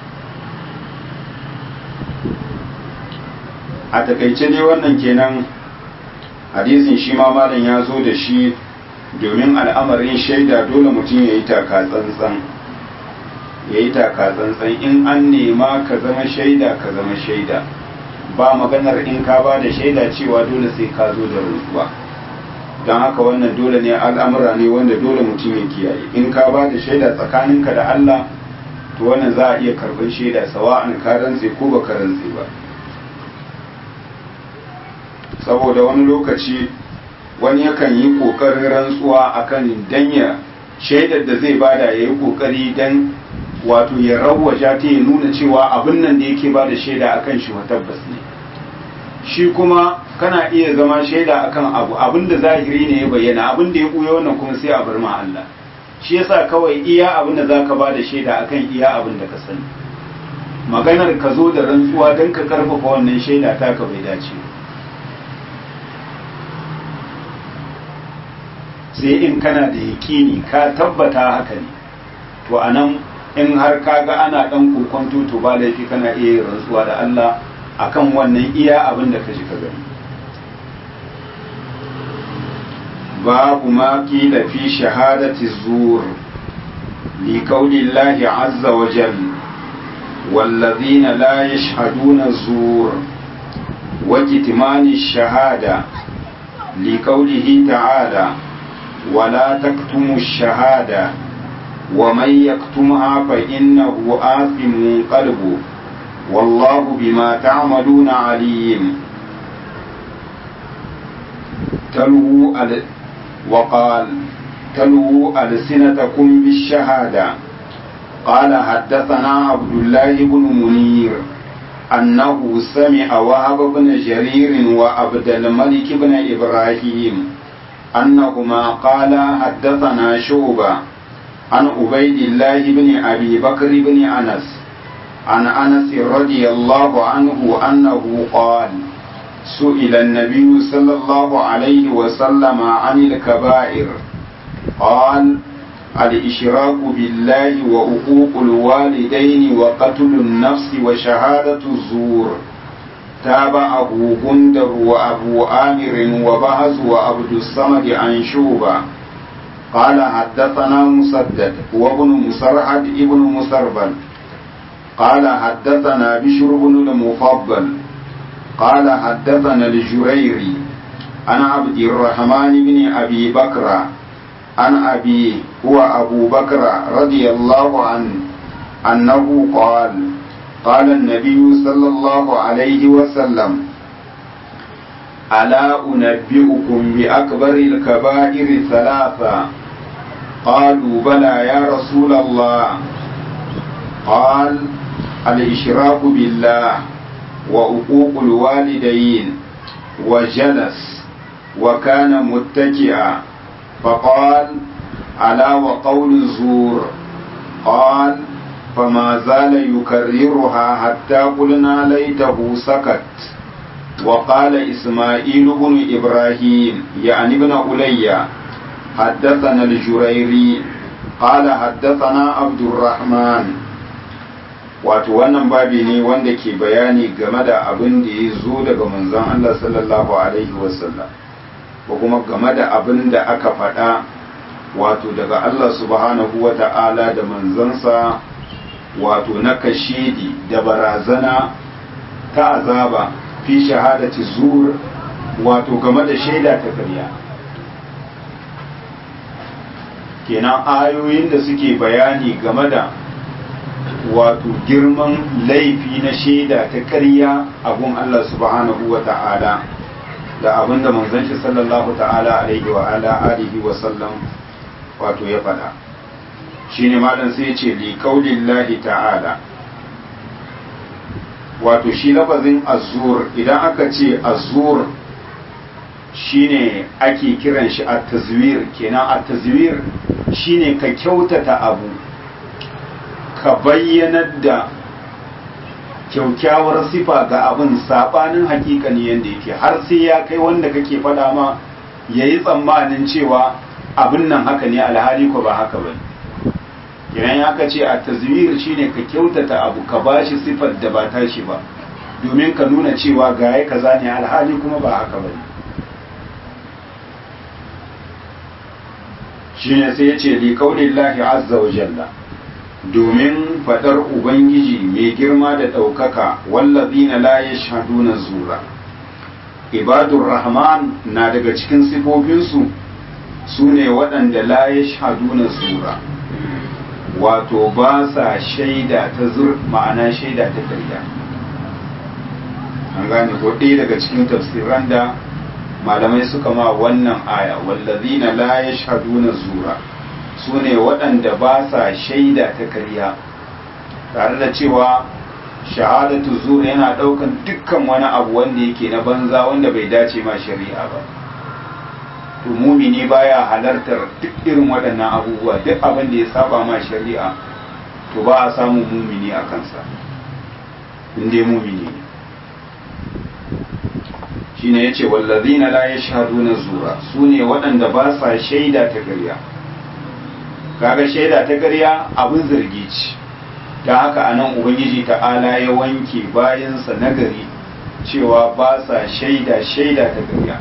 a takaice ne wannan kenan hadisin shi ma malam ya zo da shi domin al'amarin shaida dole mutum ya yi taka tsantsan ya yi taka tsantsan in an nema ka zama shaida ka zama shaida ba maganar in ka ba da shaida cewa dole sai ka zo da rantsuwa don haka wannan dole ne al'amura ne wanda dole mutum ya kiyaye in ka ba da shaida tsakaninka da Allah to wannan za a iya karɓar shaida sawa'an ka rantse ko ba ka rantse ba saboda wani lokaci wani yakan yi ƙoƙarin rantsuwa akan danya shaidar da zai bada ya yi ƙoƙari don wato ya rawaja ta ya nuna cewa abin nan da yake bada shaida akan shi tabbas ne shi kuma kana iya zama shaida akan abu abin da zahiri ne ya bayyana abin da ya ɓuya wannan kuma sai a bar ma Allah shi yasa kawai iya abin da zaka bada shaida akan iya abin da ka sani maganar ka zo da rantsuwa don ka karfafa wannan shaida taka bai dace ba sai in kana da yakini ka tabbata haka ne to anan in har ka ga ana dan kokonto to ba laifi kana iya yin rantsuwa da Allah akan wannan iya abin da ka ji ka gani babu ma kila fi shahadati zur li qawli Allah azza wa jalla والذين لا يشهدون الزور وكتمان الشهادة لقوله تعالى ولا تكتموا الشهادة ومن يكتمها فإنه آثم قلبه والله بما تعملون عليم تلو وقال تلو ألسنتكم بالشهادة قال حدثنا عبد الله بن منير أنه سمع وهب بن جرير وعبد الملك بن إبراهيم أنهما قال حدثنا شعبة عن عبيد الله بن أبي بكر بن أنس عن أنس رضي الله عنه أنه قال سئل النبي صلى الله عليه وسلم عن الكبائر قال الإشراك بالله وعقوق الوالدين وقتل النفس وشهادة الزور تابعه غندر وأبو آمر وبهز وعبد الصمد عن شوبة قال حدثنا مسدد وابن مسرحد ابن مسربل قال حدثنا بشر بن المفضل قال حدثنا الجريري عن عبد الرحمن بن أبي بكر عن أبي هو أبو بكر رضي الله عنه أنه قال قال النبي صلى الله عليه وسلم ألا أنبئكم بأكبر الكبائر ثلاثة قالوا بلى يا رسول الله قال الإشراك بالله وعقوق الوالدين وجلس وكان متكئا فقال ألا وقول الزور قال فما زال يكررها حتى قلنا ليته سكت وقال إسماعيل بن إبراهيم يعني ابن أولي حدثنا الجريري قال حدثنا عبد الرحمن wato wannan babi ne wanda ke bayani game da abin da ya zo daga manzon Allah sallallahu alaihi wasallam ko kuma game da abin da aka faɗa wato daga Allah subhanahu wa ta'ala da manzansa wato na kashidi da barazana ta azaba fi shahadati zur wato game da shaida ta karya kenan ayoyin da suke bayani game da wato girman laifi na shaida ta karya abun Allah subhanahu wa ta'ala da abinda manzon shi sallallahu ta'ala alaihi wa ala alihi wa sallam wato ya faɗa shine malam sai ce li qaulillahi ta'ala wato shi lafazin azur idan aka ce azur shine ake kiran shi at-tazwir kenan at-tazwir shine ka kyautata abu ka bayyanar da kyaukyawar sifa ga abin sabanin hakikani yadda yake har sai ya kai wanda kake faɗa ma ya yi tsammanin cewa abin nan haka ne alhali ko ba haka ba idan aka ce a tazwir shine ka kyautata abu ka bashi sifar da ba tashi ba domin ka nuna cewa ga ya kaza ne alhali kuma ba haka ba shine sai ya ce li qaulillahi azza wa jalla domin fadar ubangiji mai girma da ɗaukaka wallazina la yashhaduna zura ibadur rahman na daga cikin sifofinsu su ne waɗanda la yashhaduna zura wato ba sa shaida ta zur ma'ana shaida ta karya an gane ko ɗaya daga cikin tafsiran da malamai suka ma wannan aya wallazina la yashhaduna zura su ne waɗanda ba sa shaida ta karya tare da cewa shahadatu zuwa yana ɗaukan dukkan wani abu wanda yake na banza wanda bai dace ma shari'a ba to mumini baya halartar duk irin waɗannan abubuwa duk abin da ya saba ma shari'a to ba a samun mumini a kansa inda mumini ne shine yace wallazina la yashhaduna zura sune waɗanda ba sa shaida ta karya kaga shaida ta ƙarya abin zargi ce ta haka anan ubangiji ta'ala ya wanke bayansa nagari cewa ba sa shaida shaida ta ƙarya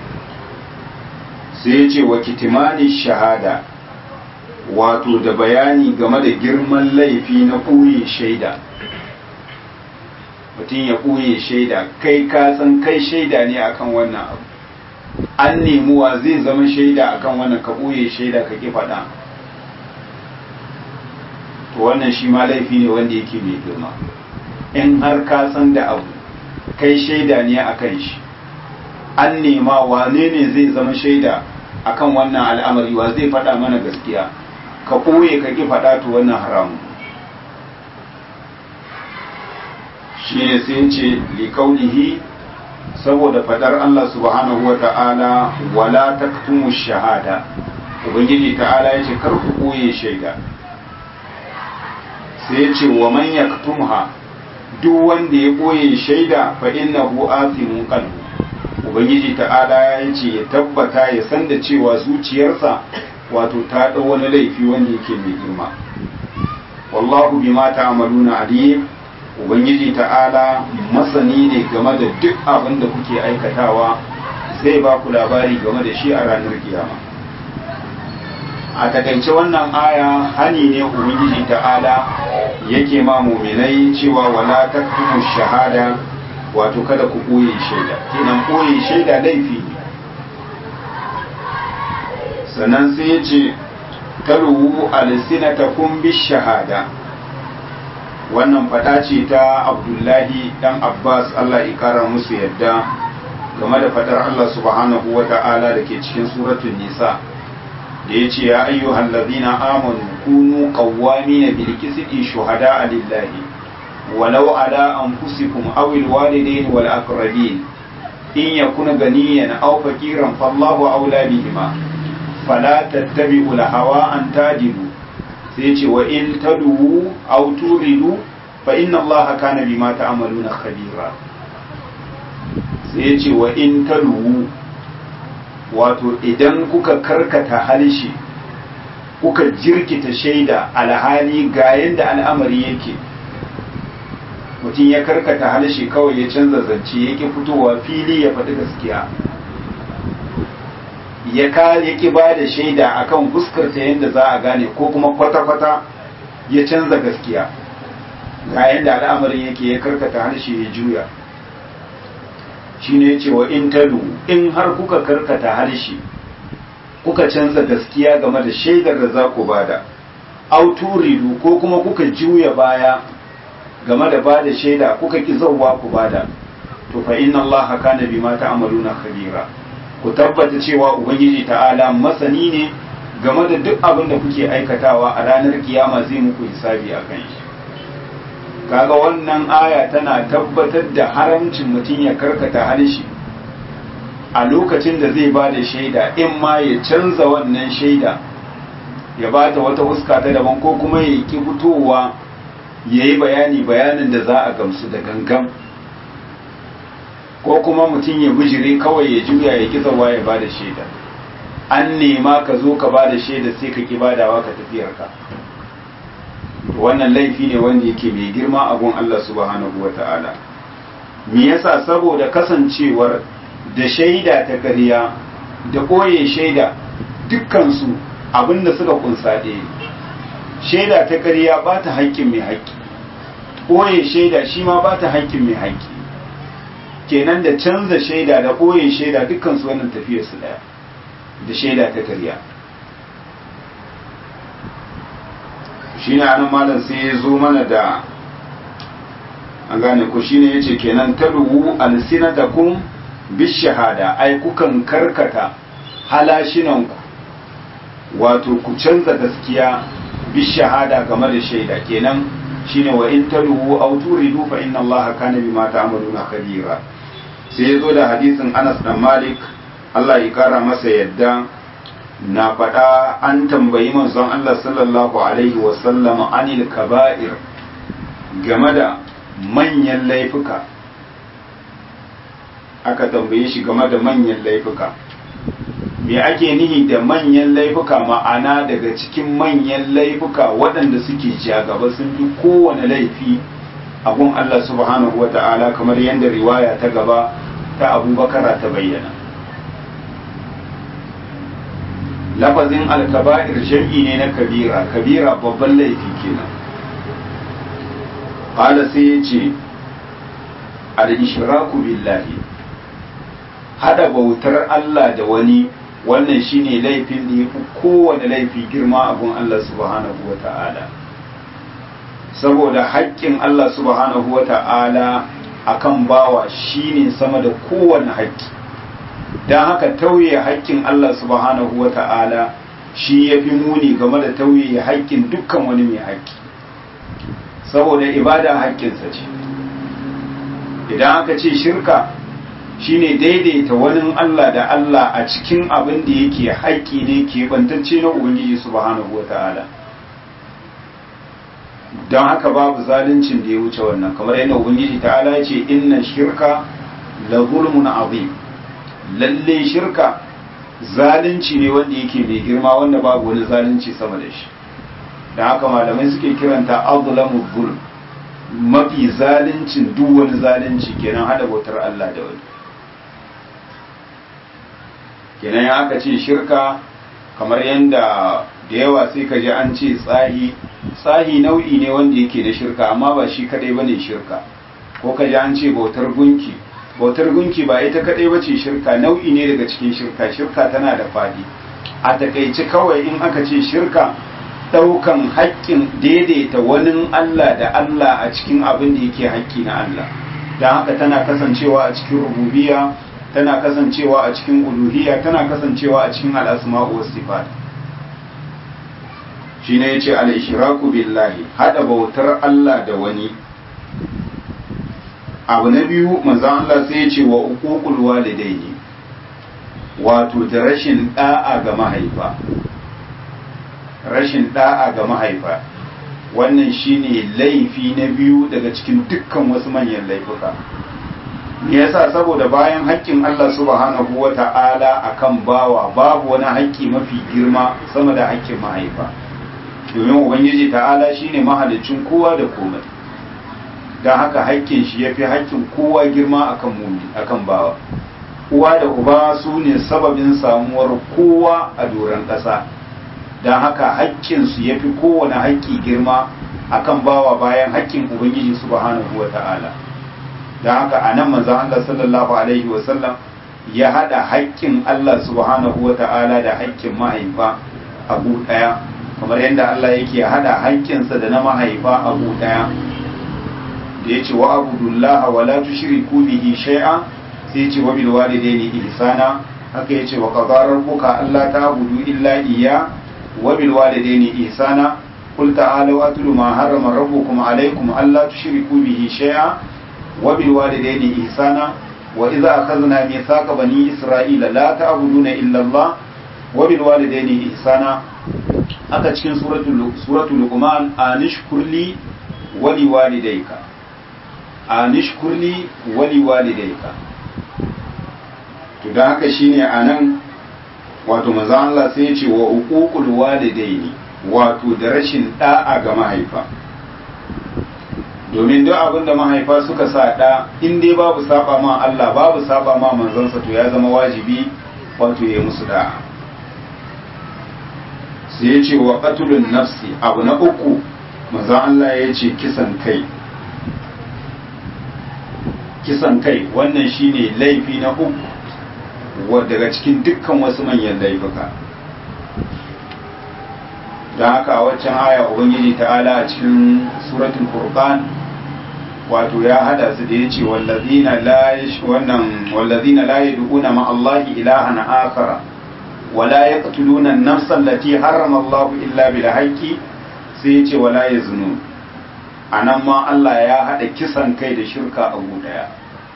sai ya ce wa kitimani shahada wato da bayani game da girman laifi na ɓoye shaida mutum ya ɓoye shaida kai ka san kai shaida ne akan wannan abu an nemuwa zai zama shaida akan wannan ka ɓoye shaida ka ƙi faɗa to wannan shi ma laifi ne wanda yake mai girma in har ka san da abu kai shaida ne akan shi an nema wane ne zai zama shaida akan wannan al'amari wa zai faɗa mana gaskiya ka ɓoye ka ƙi faɗa to wannan haramu shi ne sai ce liƙaunihi saboda faɗar Allah subhanahu wa ta'ala wala taktumu shahada ubangiji ta'ala ya ce kar ku ɓoye shaida sai ce wa man yaktumha duk wanda ya ɓoye shaida fa innahu athimun qalbu ubangiji ta'ala ya ce ya tabbata ya san da cewa zuciyarsa wato ta ɗau wani laifi wanda yake mai girma wallahu bima ta'maluna alim ubangiji ta'ala masani ne game da duk abin da kuke aikatawa zai ba ku labari game da shi a ranar kiyama a takaice wannan aya hani ne ubangiji ta'ala yake ma muminai cewa wala taktumu shahada wato kada ku ɓoye shaida kenan ɓoye shaida laifi ne sannan sai ya ce taruhu alsinatakum bishahada wannan fada ce ta abdullahi dan abbas allah ikara musu yadda game da fadar allah subhanahu wa ta'ala da ke cikin suratun nisa da ya ce ya ayyuhan ladina amanu kunu qawwamina bil qisti shuhada lillahi walau ala anfusikum aw al walidain wal aqrabin in yakuna ganiyan aw faqiran fallahu awla bihima fala tattabi'u al hawa an tajidu sai ce wa in taduwu aw turidu fa inna allaha kana bima ta'maluna khabira sai ce wa in taduwu wato idan kuka karkata halshi kuka jirkita shaida alhali ga yanda al'amari yake mutum ya karkata halshi kawai ya canza zance yake fitowa fili ya faɗi gaskiya ya ka ya ki ba da shaida akan fuskarta yadda za a gane ko kuma kwata-kwata ya canza gaskiya ga yadda al'amarin yake ya karkata harshe ya juya shi ne cewa in talu in har kuka karkata harshe kuka canza gaskiya game da shaidar da za ku bada auturidu ko kuma kuka juya baya game da bada shaida kuka ki zauwa ku bada to fa inna allaha kana bima ta'maluna khabira ku tabbata cewa ubangiji ta'ala masani ne game da duk abin da kuke aikatawa a ranar kiyama zai muku hisabi a kan shi kaga wannan aya tana tabbatar da haramcin mutum ya karkata harshe a lokacin da zai ba da shaida in ma ya canza wannan shaida ya ba ta wata huska ta daban ko kuma ya ki fitowa ya yi bayani bayanin da za a gamsu da gangan ko kuma mutum ya bijire kawai ya juya ya ki zawa ya bada shaida an nema ka zo ka bada shaida sai ka ki badawa ka tafiyar ka wannan laifi ne wanda yake mai girma a gun Allah subhanahu wa ta'ala me yasa saboda kasancewar da shaida ta ƙarya da ɓoye shaida dukkansu abinda suka kunsa ɗaya shaida ta ƙarya ba ta haƙƙin mai haƙƙi ɓoye shaida shi ma ba ta haƙƙin mai haƙƙi kenan da canza shaida da ɓoye shaida dukkan su wannan tafiyar su ɗaya da shaida ta karya shi ne anan malam sai ya zo mana da an gane ku shi ne ya ce kenan taluwu alsinatakum bishahada ai kukan karkata halashinanku wato ku canza gaskiya bishahada game da shaida kenan shine wa in taluwu aw turidu fa inna allaha kana bima ta'maluna khabira sai ya zo da hadisin Anas dan Malik Allah ya kara masa yadda na faɗa an tambayi manzon Allah sallallahu alaihi wasallam anil kaba'ir game da manyan laifuka aka tambaye shi game da manyan laifuka me ake nihi da manyan laifuka ma'ana daga cikin manyan laifuka waɗanda suke ja gaba sun fi kowane laifi abun Allah subhanahu wata'ala kamar yadda riwaya ta gaba ta abubakara ta bayyana lafazin alkaba'ir jam'i ne na kabira kabira babban laifi kenan qala sai ya ce al-ishraku billahi hada bautar Allah da wani wannan shine laifin da yafi kowane laifi girma abun Allah subhanahu wata'ala saboda haƙƙin Allah subhanahu wata'ala akan bawa shine sama da kowane haƙƙi don haka tauye haƙƙin Allah subhanahu wata'ala shi yafi muni game da tauye haƙƙin dukkan wani mai haƙƙi saboda ibada haƙƙinsa ce idan aka ce shirka shine daidaita wani Allah da Allah a cikin abin da yake haƙƙi ne ke bantacce na Ubangiji subhanahu wa ta'ala don haka babu zaluncin da ya wuce wannan kamar yadda Ubangiji ta'ala ya ce inna shirka la zulmun azim lalle shirka zalunci ne wanda yake mai girma wanda babu wani zalunci sama da shi da haka malamai suke kiranta azlamu zulm mafi zaluncin duk wani zalunci kenan hada bautar Allah da wani kenan ya aka ce shirka kamar yadda da yawa sai ka ji an ce tsahi tsahi nau'i ne wanda yake da shirka amma ba shi kadai bane shirka ko ka ji an ce bautar gunki bautar gunki ba ita kadai bace shirka nau'i ne daga cikin shirka shirka tana da fadi a takaice kawai in aka ce shirka daukan haƙƙin daidaita wani Allah da Allah a cikin abin da yake haƙƙi na Allah don haka tana kasancewa a cikin rububiyya tana kasancewa a cikin uluhiyya tana kasancewa a cikin al'asma'u was sifat shine yace al-ishraku billahi hada bautar Allah da wani abu na biyu manzon Allah sai yace wa uququl walidaini wato da rashin da'a ga mahaifa rashin da'a ga mahaifa wannan shine laifi na biyu daga cikin dukkan wasu manyan laifuka me yasa saboda bayan haƙƙin Allah subhanahu wata'ala akan bawa babu wani haƙƙi mafi girma sama da haƙƙin mahaifa domin ubangiji ta'ala shine mahalicin kowa da komai don haka haƙƙin shi yafi haƙƙin kowa girma akan mumi akan bawa uwa da uba su ne sababin samuwar kowa a doron ƙasa don haka haƙƙinsu ya fi kowane haƙƙi girma akan bawa bayan haƙƙin ubangiji subhanahu wa ta'ala don haka a nan manzan Allah sallallahu alaihi wasallam ya haɗa haƙƙin Allah subhanahu wa ta'ala da haƙƙin mahaifa abu ɗaya kamar yadda Allah yake haɗa haƙƙinsa da na mahaifa abu ɗaya da ya ce wa abudullaha wa la tushriku bihi shay'a sai ce wa bil walidaini ihsana haka yace wa qadara rabbuka alla ta'budu illa iyya wa bil walidaini ihsana qul ta'alu atlu ma harrama rabbukum alaykum alla tushriku bihi shay'a wa bil walidaini ihsana wa idza akhadna mithaqa bani isra'ila la ta'buduna illa Allah wa bil walidaini ihsana haka cikin suratul suratul luqman anishkurli wa liwalidayka anishkurli wa liwalidayka to da haka shine anan wato manzo Allah sai ya ce wa uququl walidaini wato da rashin da'a ga mahaifa domin duk abin da mahaifa suka sa da in dai babu saba ma Allah babu saba ma manzansa to ya zama wajibi wato ya musu da'a sai ya ce wa qatlun nafsi abu na uku manzo Allah ya ce kisan kai kisan kai wannan shine laifi na uku daga cikin dukkan wasu manyan laifuka don haka a waccan aya ubangiji ta'ala a cikin suratul furqan wato ya hada su da yace wallazina la wannan wallazina la yad'una ma Allah ilahan akhara wala yaqtuluna an-nafsa allati harrama Allah illa bil haqqi sai yace wala yaznun anan ma Allah ya hada kisan kai da shirka a daya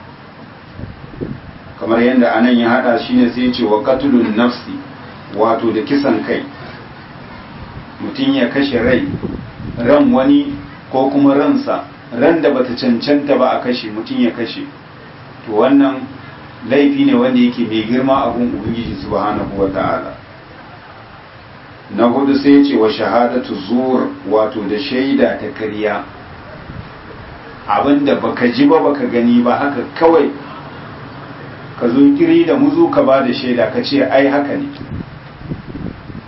kamar yadda anan ya hada shi ne sai ce wa katulun nafsi wato da kisan kai mutum ya kashe rai ran wani ko kuma ransa ran da bata cancanta ba a kashe mutum ya kashe to wannan laifi ne wanda yake mai girma abun ubangiji subhanahu wa ta'ala na hudu sai ce wa shahadatu zur wato da shaida ta karya abinda baka ji ba baka gani ba haka kawai ka zo kiri da muzu ka ba da shaida ka ce ai haka ne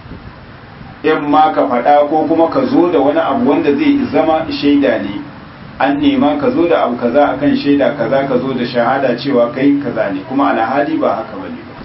in ma ka faɗa ko kuma ka zo da wani abu wanda zai zama shaida ne an nema ka zo da abu kaza akan shaida kaza ka zo da shahada cewa kai kaza ne kuma alhali ba haka bane ba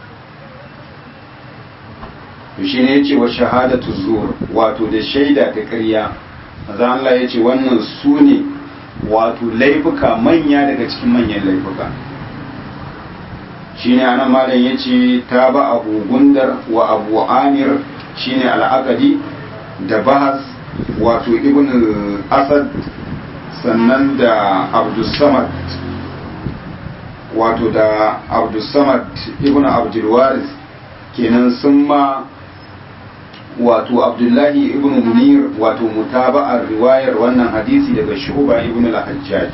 to shine yace wa shahadatu zur wato da shaida ta ƙarya maza Allah yace wannan su ne wato laifuka manya daga cikin manyan laifuka shine anan malam yace ta ba abu gundar wa abu amir shine al'aqadi da bahas wato ibn asad sannan da abdussamad wato da abdussamad ibn abdulwaris kenan sun ma wato abdullahi ibn munir wato mutaba'ar riwayar wannan hadisi daga shuba ibn al-hajjaj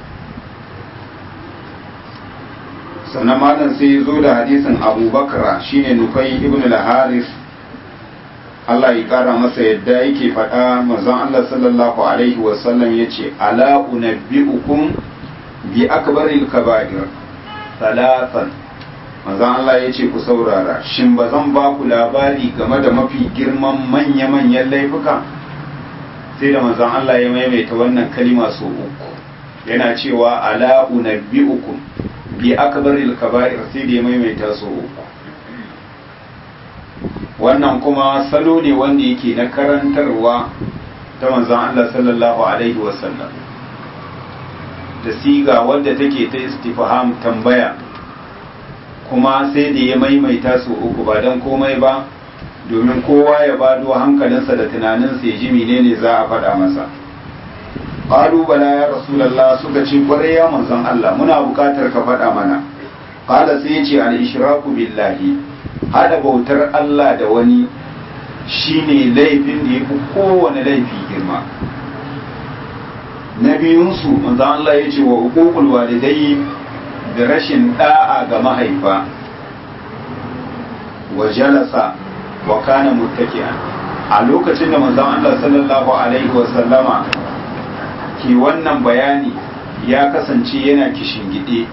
sannan malam sai ya zo da hadisin abubakar shine nufai ibn al-haris Allah ya kara masa yadda yake faɗa manzon Allah sallallahu alaihi wasallam ya ce ala unabbi'ukum bi akbaril kaba'ir talatan manzon Allah ya ce ku saurara shin ba zan ba ku labari game da mafi girman manya-manyan laifuka sai da manzon Allah ya maimaita wannan kalima so uku yana cewa ala unabbi'ukum bi akbaril kaba'ir sai da ya maimaita so uku wannan kuma salo ne wanda yake na karantarwa ta manzon Allah sallallahu alaihi wasallam da siga wadda take ta istifham tambaya kuma sai da ya maimaita su uku ba don komai ba domin kowa ya bado hankalinsa da tunaninsa ya ji menene za a faɗa masa qalu bala ya rasulullah suka ce kwarai ya manzon Allah muna buƙatar ka faɗa mana qala sai ya ce al ishraku billahi hada bautar Allah da wani shine laifin da yafi kowane laifi girma na biyunsu manzon Allah ya ce wa uququl walidai da rashin da'a ga mahaifa wa jalasa wa kana muttaki'an a lokacin da manzon Allah sallallahu alaihi wa sallama ke wannan bayani ya kasance yana kishingide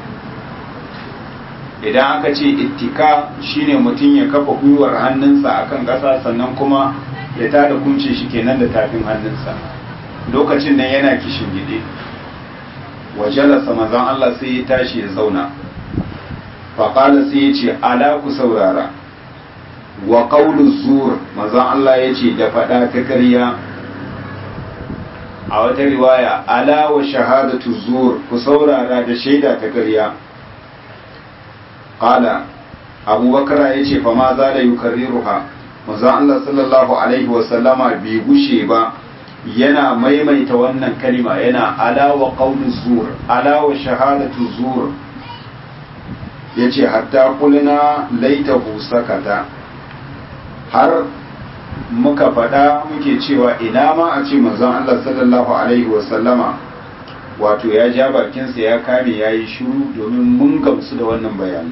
idan aka ce ittika shine mutum ya kafa gwiwar hannunsa akan ƙasa sannan kuma ya tada kunce shi kenan da tafin hannunsa lokacin nan yana kishingide wa jalasa manzon Allah sai ya tashi ya zauna faƙala sai ya ce ala ku saurara wa ƙaunin zur manzon Allah ya ce da faɗa ta ƙarya a wata riwaya ala wa shahadatu zur ku saurara da shaida ta ƙarya ƙala abubakar ya ce fa ma za da yukarriruha manzon Allah sallallahu alaihi wa sallama bai gushe ba yana maimaita wannan kalima yana alawa ƙaunin zur alawa shahadatu zur ya ce hatta kulina laitahu sakata har muka faɗa muke cewa ina ma a ce manzon Allah sallallahu alaihi wasallama wato ya ja bakinsa ya kame ya yi shuru domin mun gamsu da wannan bayani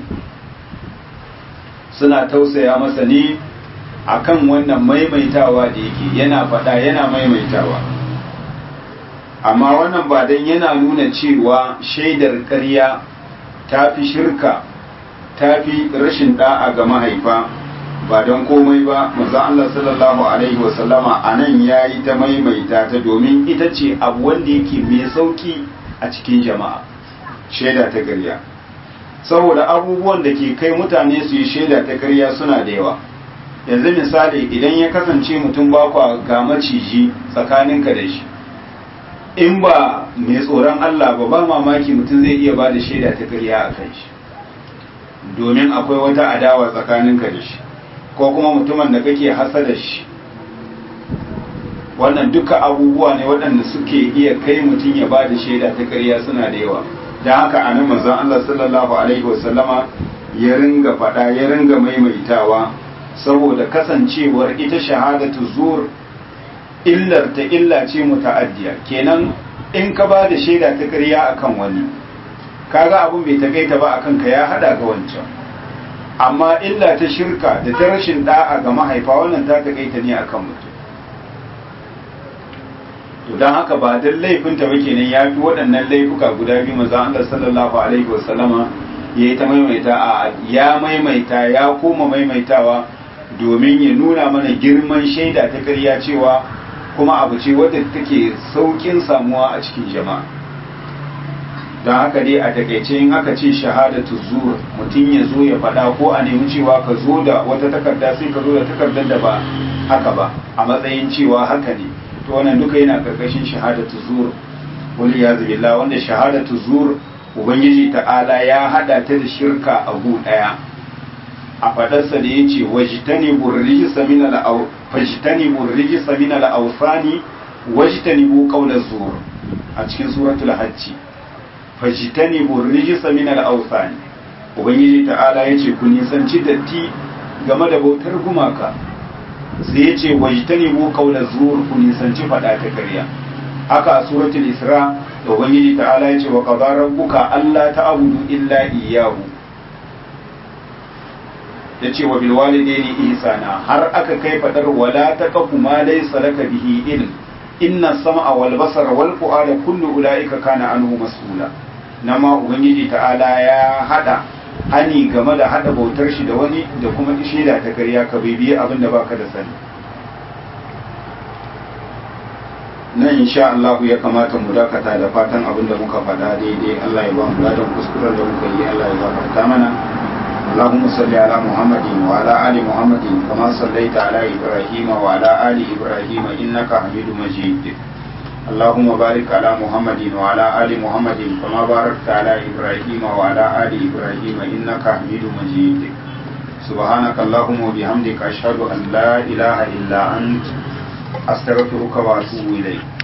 suna tausaya masa ne akan wannan maimaitawa da yake yana faɗa yana maimaitawa amma wannan ba dan yana nuna cewa shaidar ƙarya ta fi shirka ta fi rashin da'a ga mahaifa ba don komai ba manzo Allah sallallahu alaihi wasallama a nan ya yi ta maimaita ta domin ita ce abu wanda yake mai sauki a cikin jama'a shaida ta ƙarya saboda abubuwan da ke kai mutane su yi shaida ta ƙarya suna da yawa yanzu misali idan ya kasance mutum ba kwa ga maciji tsakaninka da shi in ba mai tsoron Allah ba ba mamaki mutum zai iya ba da shaida ta ƙarya a kan shi domin akwai wata adawa tsakaninka da shi ko kuma mutumin da kake hasa da shi wannan duka abubuwa ne waɗanda suke iya kai mutum ya ba da shaida ta ƙarya suna da yawa don haka a nan manzon Allah sallallahu alaihi wasallama ya ringa faɗa ya ringa maimaitawa saboda kasancewar ita shahadatu zur illar ta illa ce muta'addiya kenan in ka ba da shaida ta ƙarya akan wani kaga abun bai takaita ba akan ka ya hada ga wancan amma illa ta shirka da ta rashin da'a ga mahaifa wannan ta takaita ne akan mutum to dan haka ba dan laifin ta ba kenan ya fi waɗannan laifuka guda biyu manzo Allah sallallahu alaihi wasallama yayi ta maimaita a ya maimaita ya koma maimaitawa domin ya nuna mana girman shaida ta ƙarya cewa kuma abu ce wadda take saukin samuwa a cikin jama'a don haka dai a takaice in aka ce shahadatu zur mutum ya zo ya faɗa ko a nemi cewa ka zo da wata takarda sai ka zo da takardar da ba haka ba a matsayin cewa haka ne to wannan duka yana karkashin shahadatu zur wani ya billah wanda shahadatu zur ubangiji ta'ala ya hada ta da shirka a gu daya a fadarsa da yace wajtani burrijisa min al fajtani burrijisa min al awsani wajtani bu qawla zur a cikin suratul hajj fajtani burrijisa min al awsani ubangiji ta'ala yace ku nisanci datti game da bautar gumaka sai yace wajtani bu qawla zur ku nisanci fada ta ƙarya haka a suratul isra da ubangiji ta'ala ya ce wa qadara rabbuka alla ta'budu illa iyyahu yace wa bil walidayni ihsana har aka kai fadar wala taqfu ma laysa laka bihi ilm inna sam'a wal basara wal fu'ada kullu ulaika kana anhu mas'ula nama ubangiji ta'ala ya hada hani game da hada bautar shi da wani da kuma shaida ta ƙarya ka bibiye abin da baka da sani nan insha Allah ya kamata mu dakata da fatan abin da muka faɗa daidai Allah ya ba mu ladan kuskuren da muka yi Allah ya gafarta mana اللهم صل على محمد وعلى آل محمد كما صليت على إبراهيم وعلى آل إبراهيم إنك حميد مجيد اللهم بارك على محمد وعلى آل محمد كما باركت على إبراهيم وعلى آل إبراهيم إنك حميد مجيد سبحانك اللهم وبحمدك أشهد أن لا إله إلا أنت أستغفرك وأتوب إليك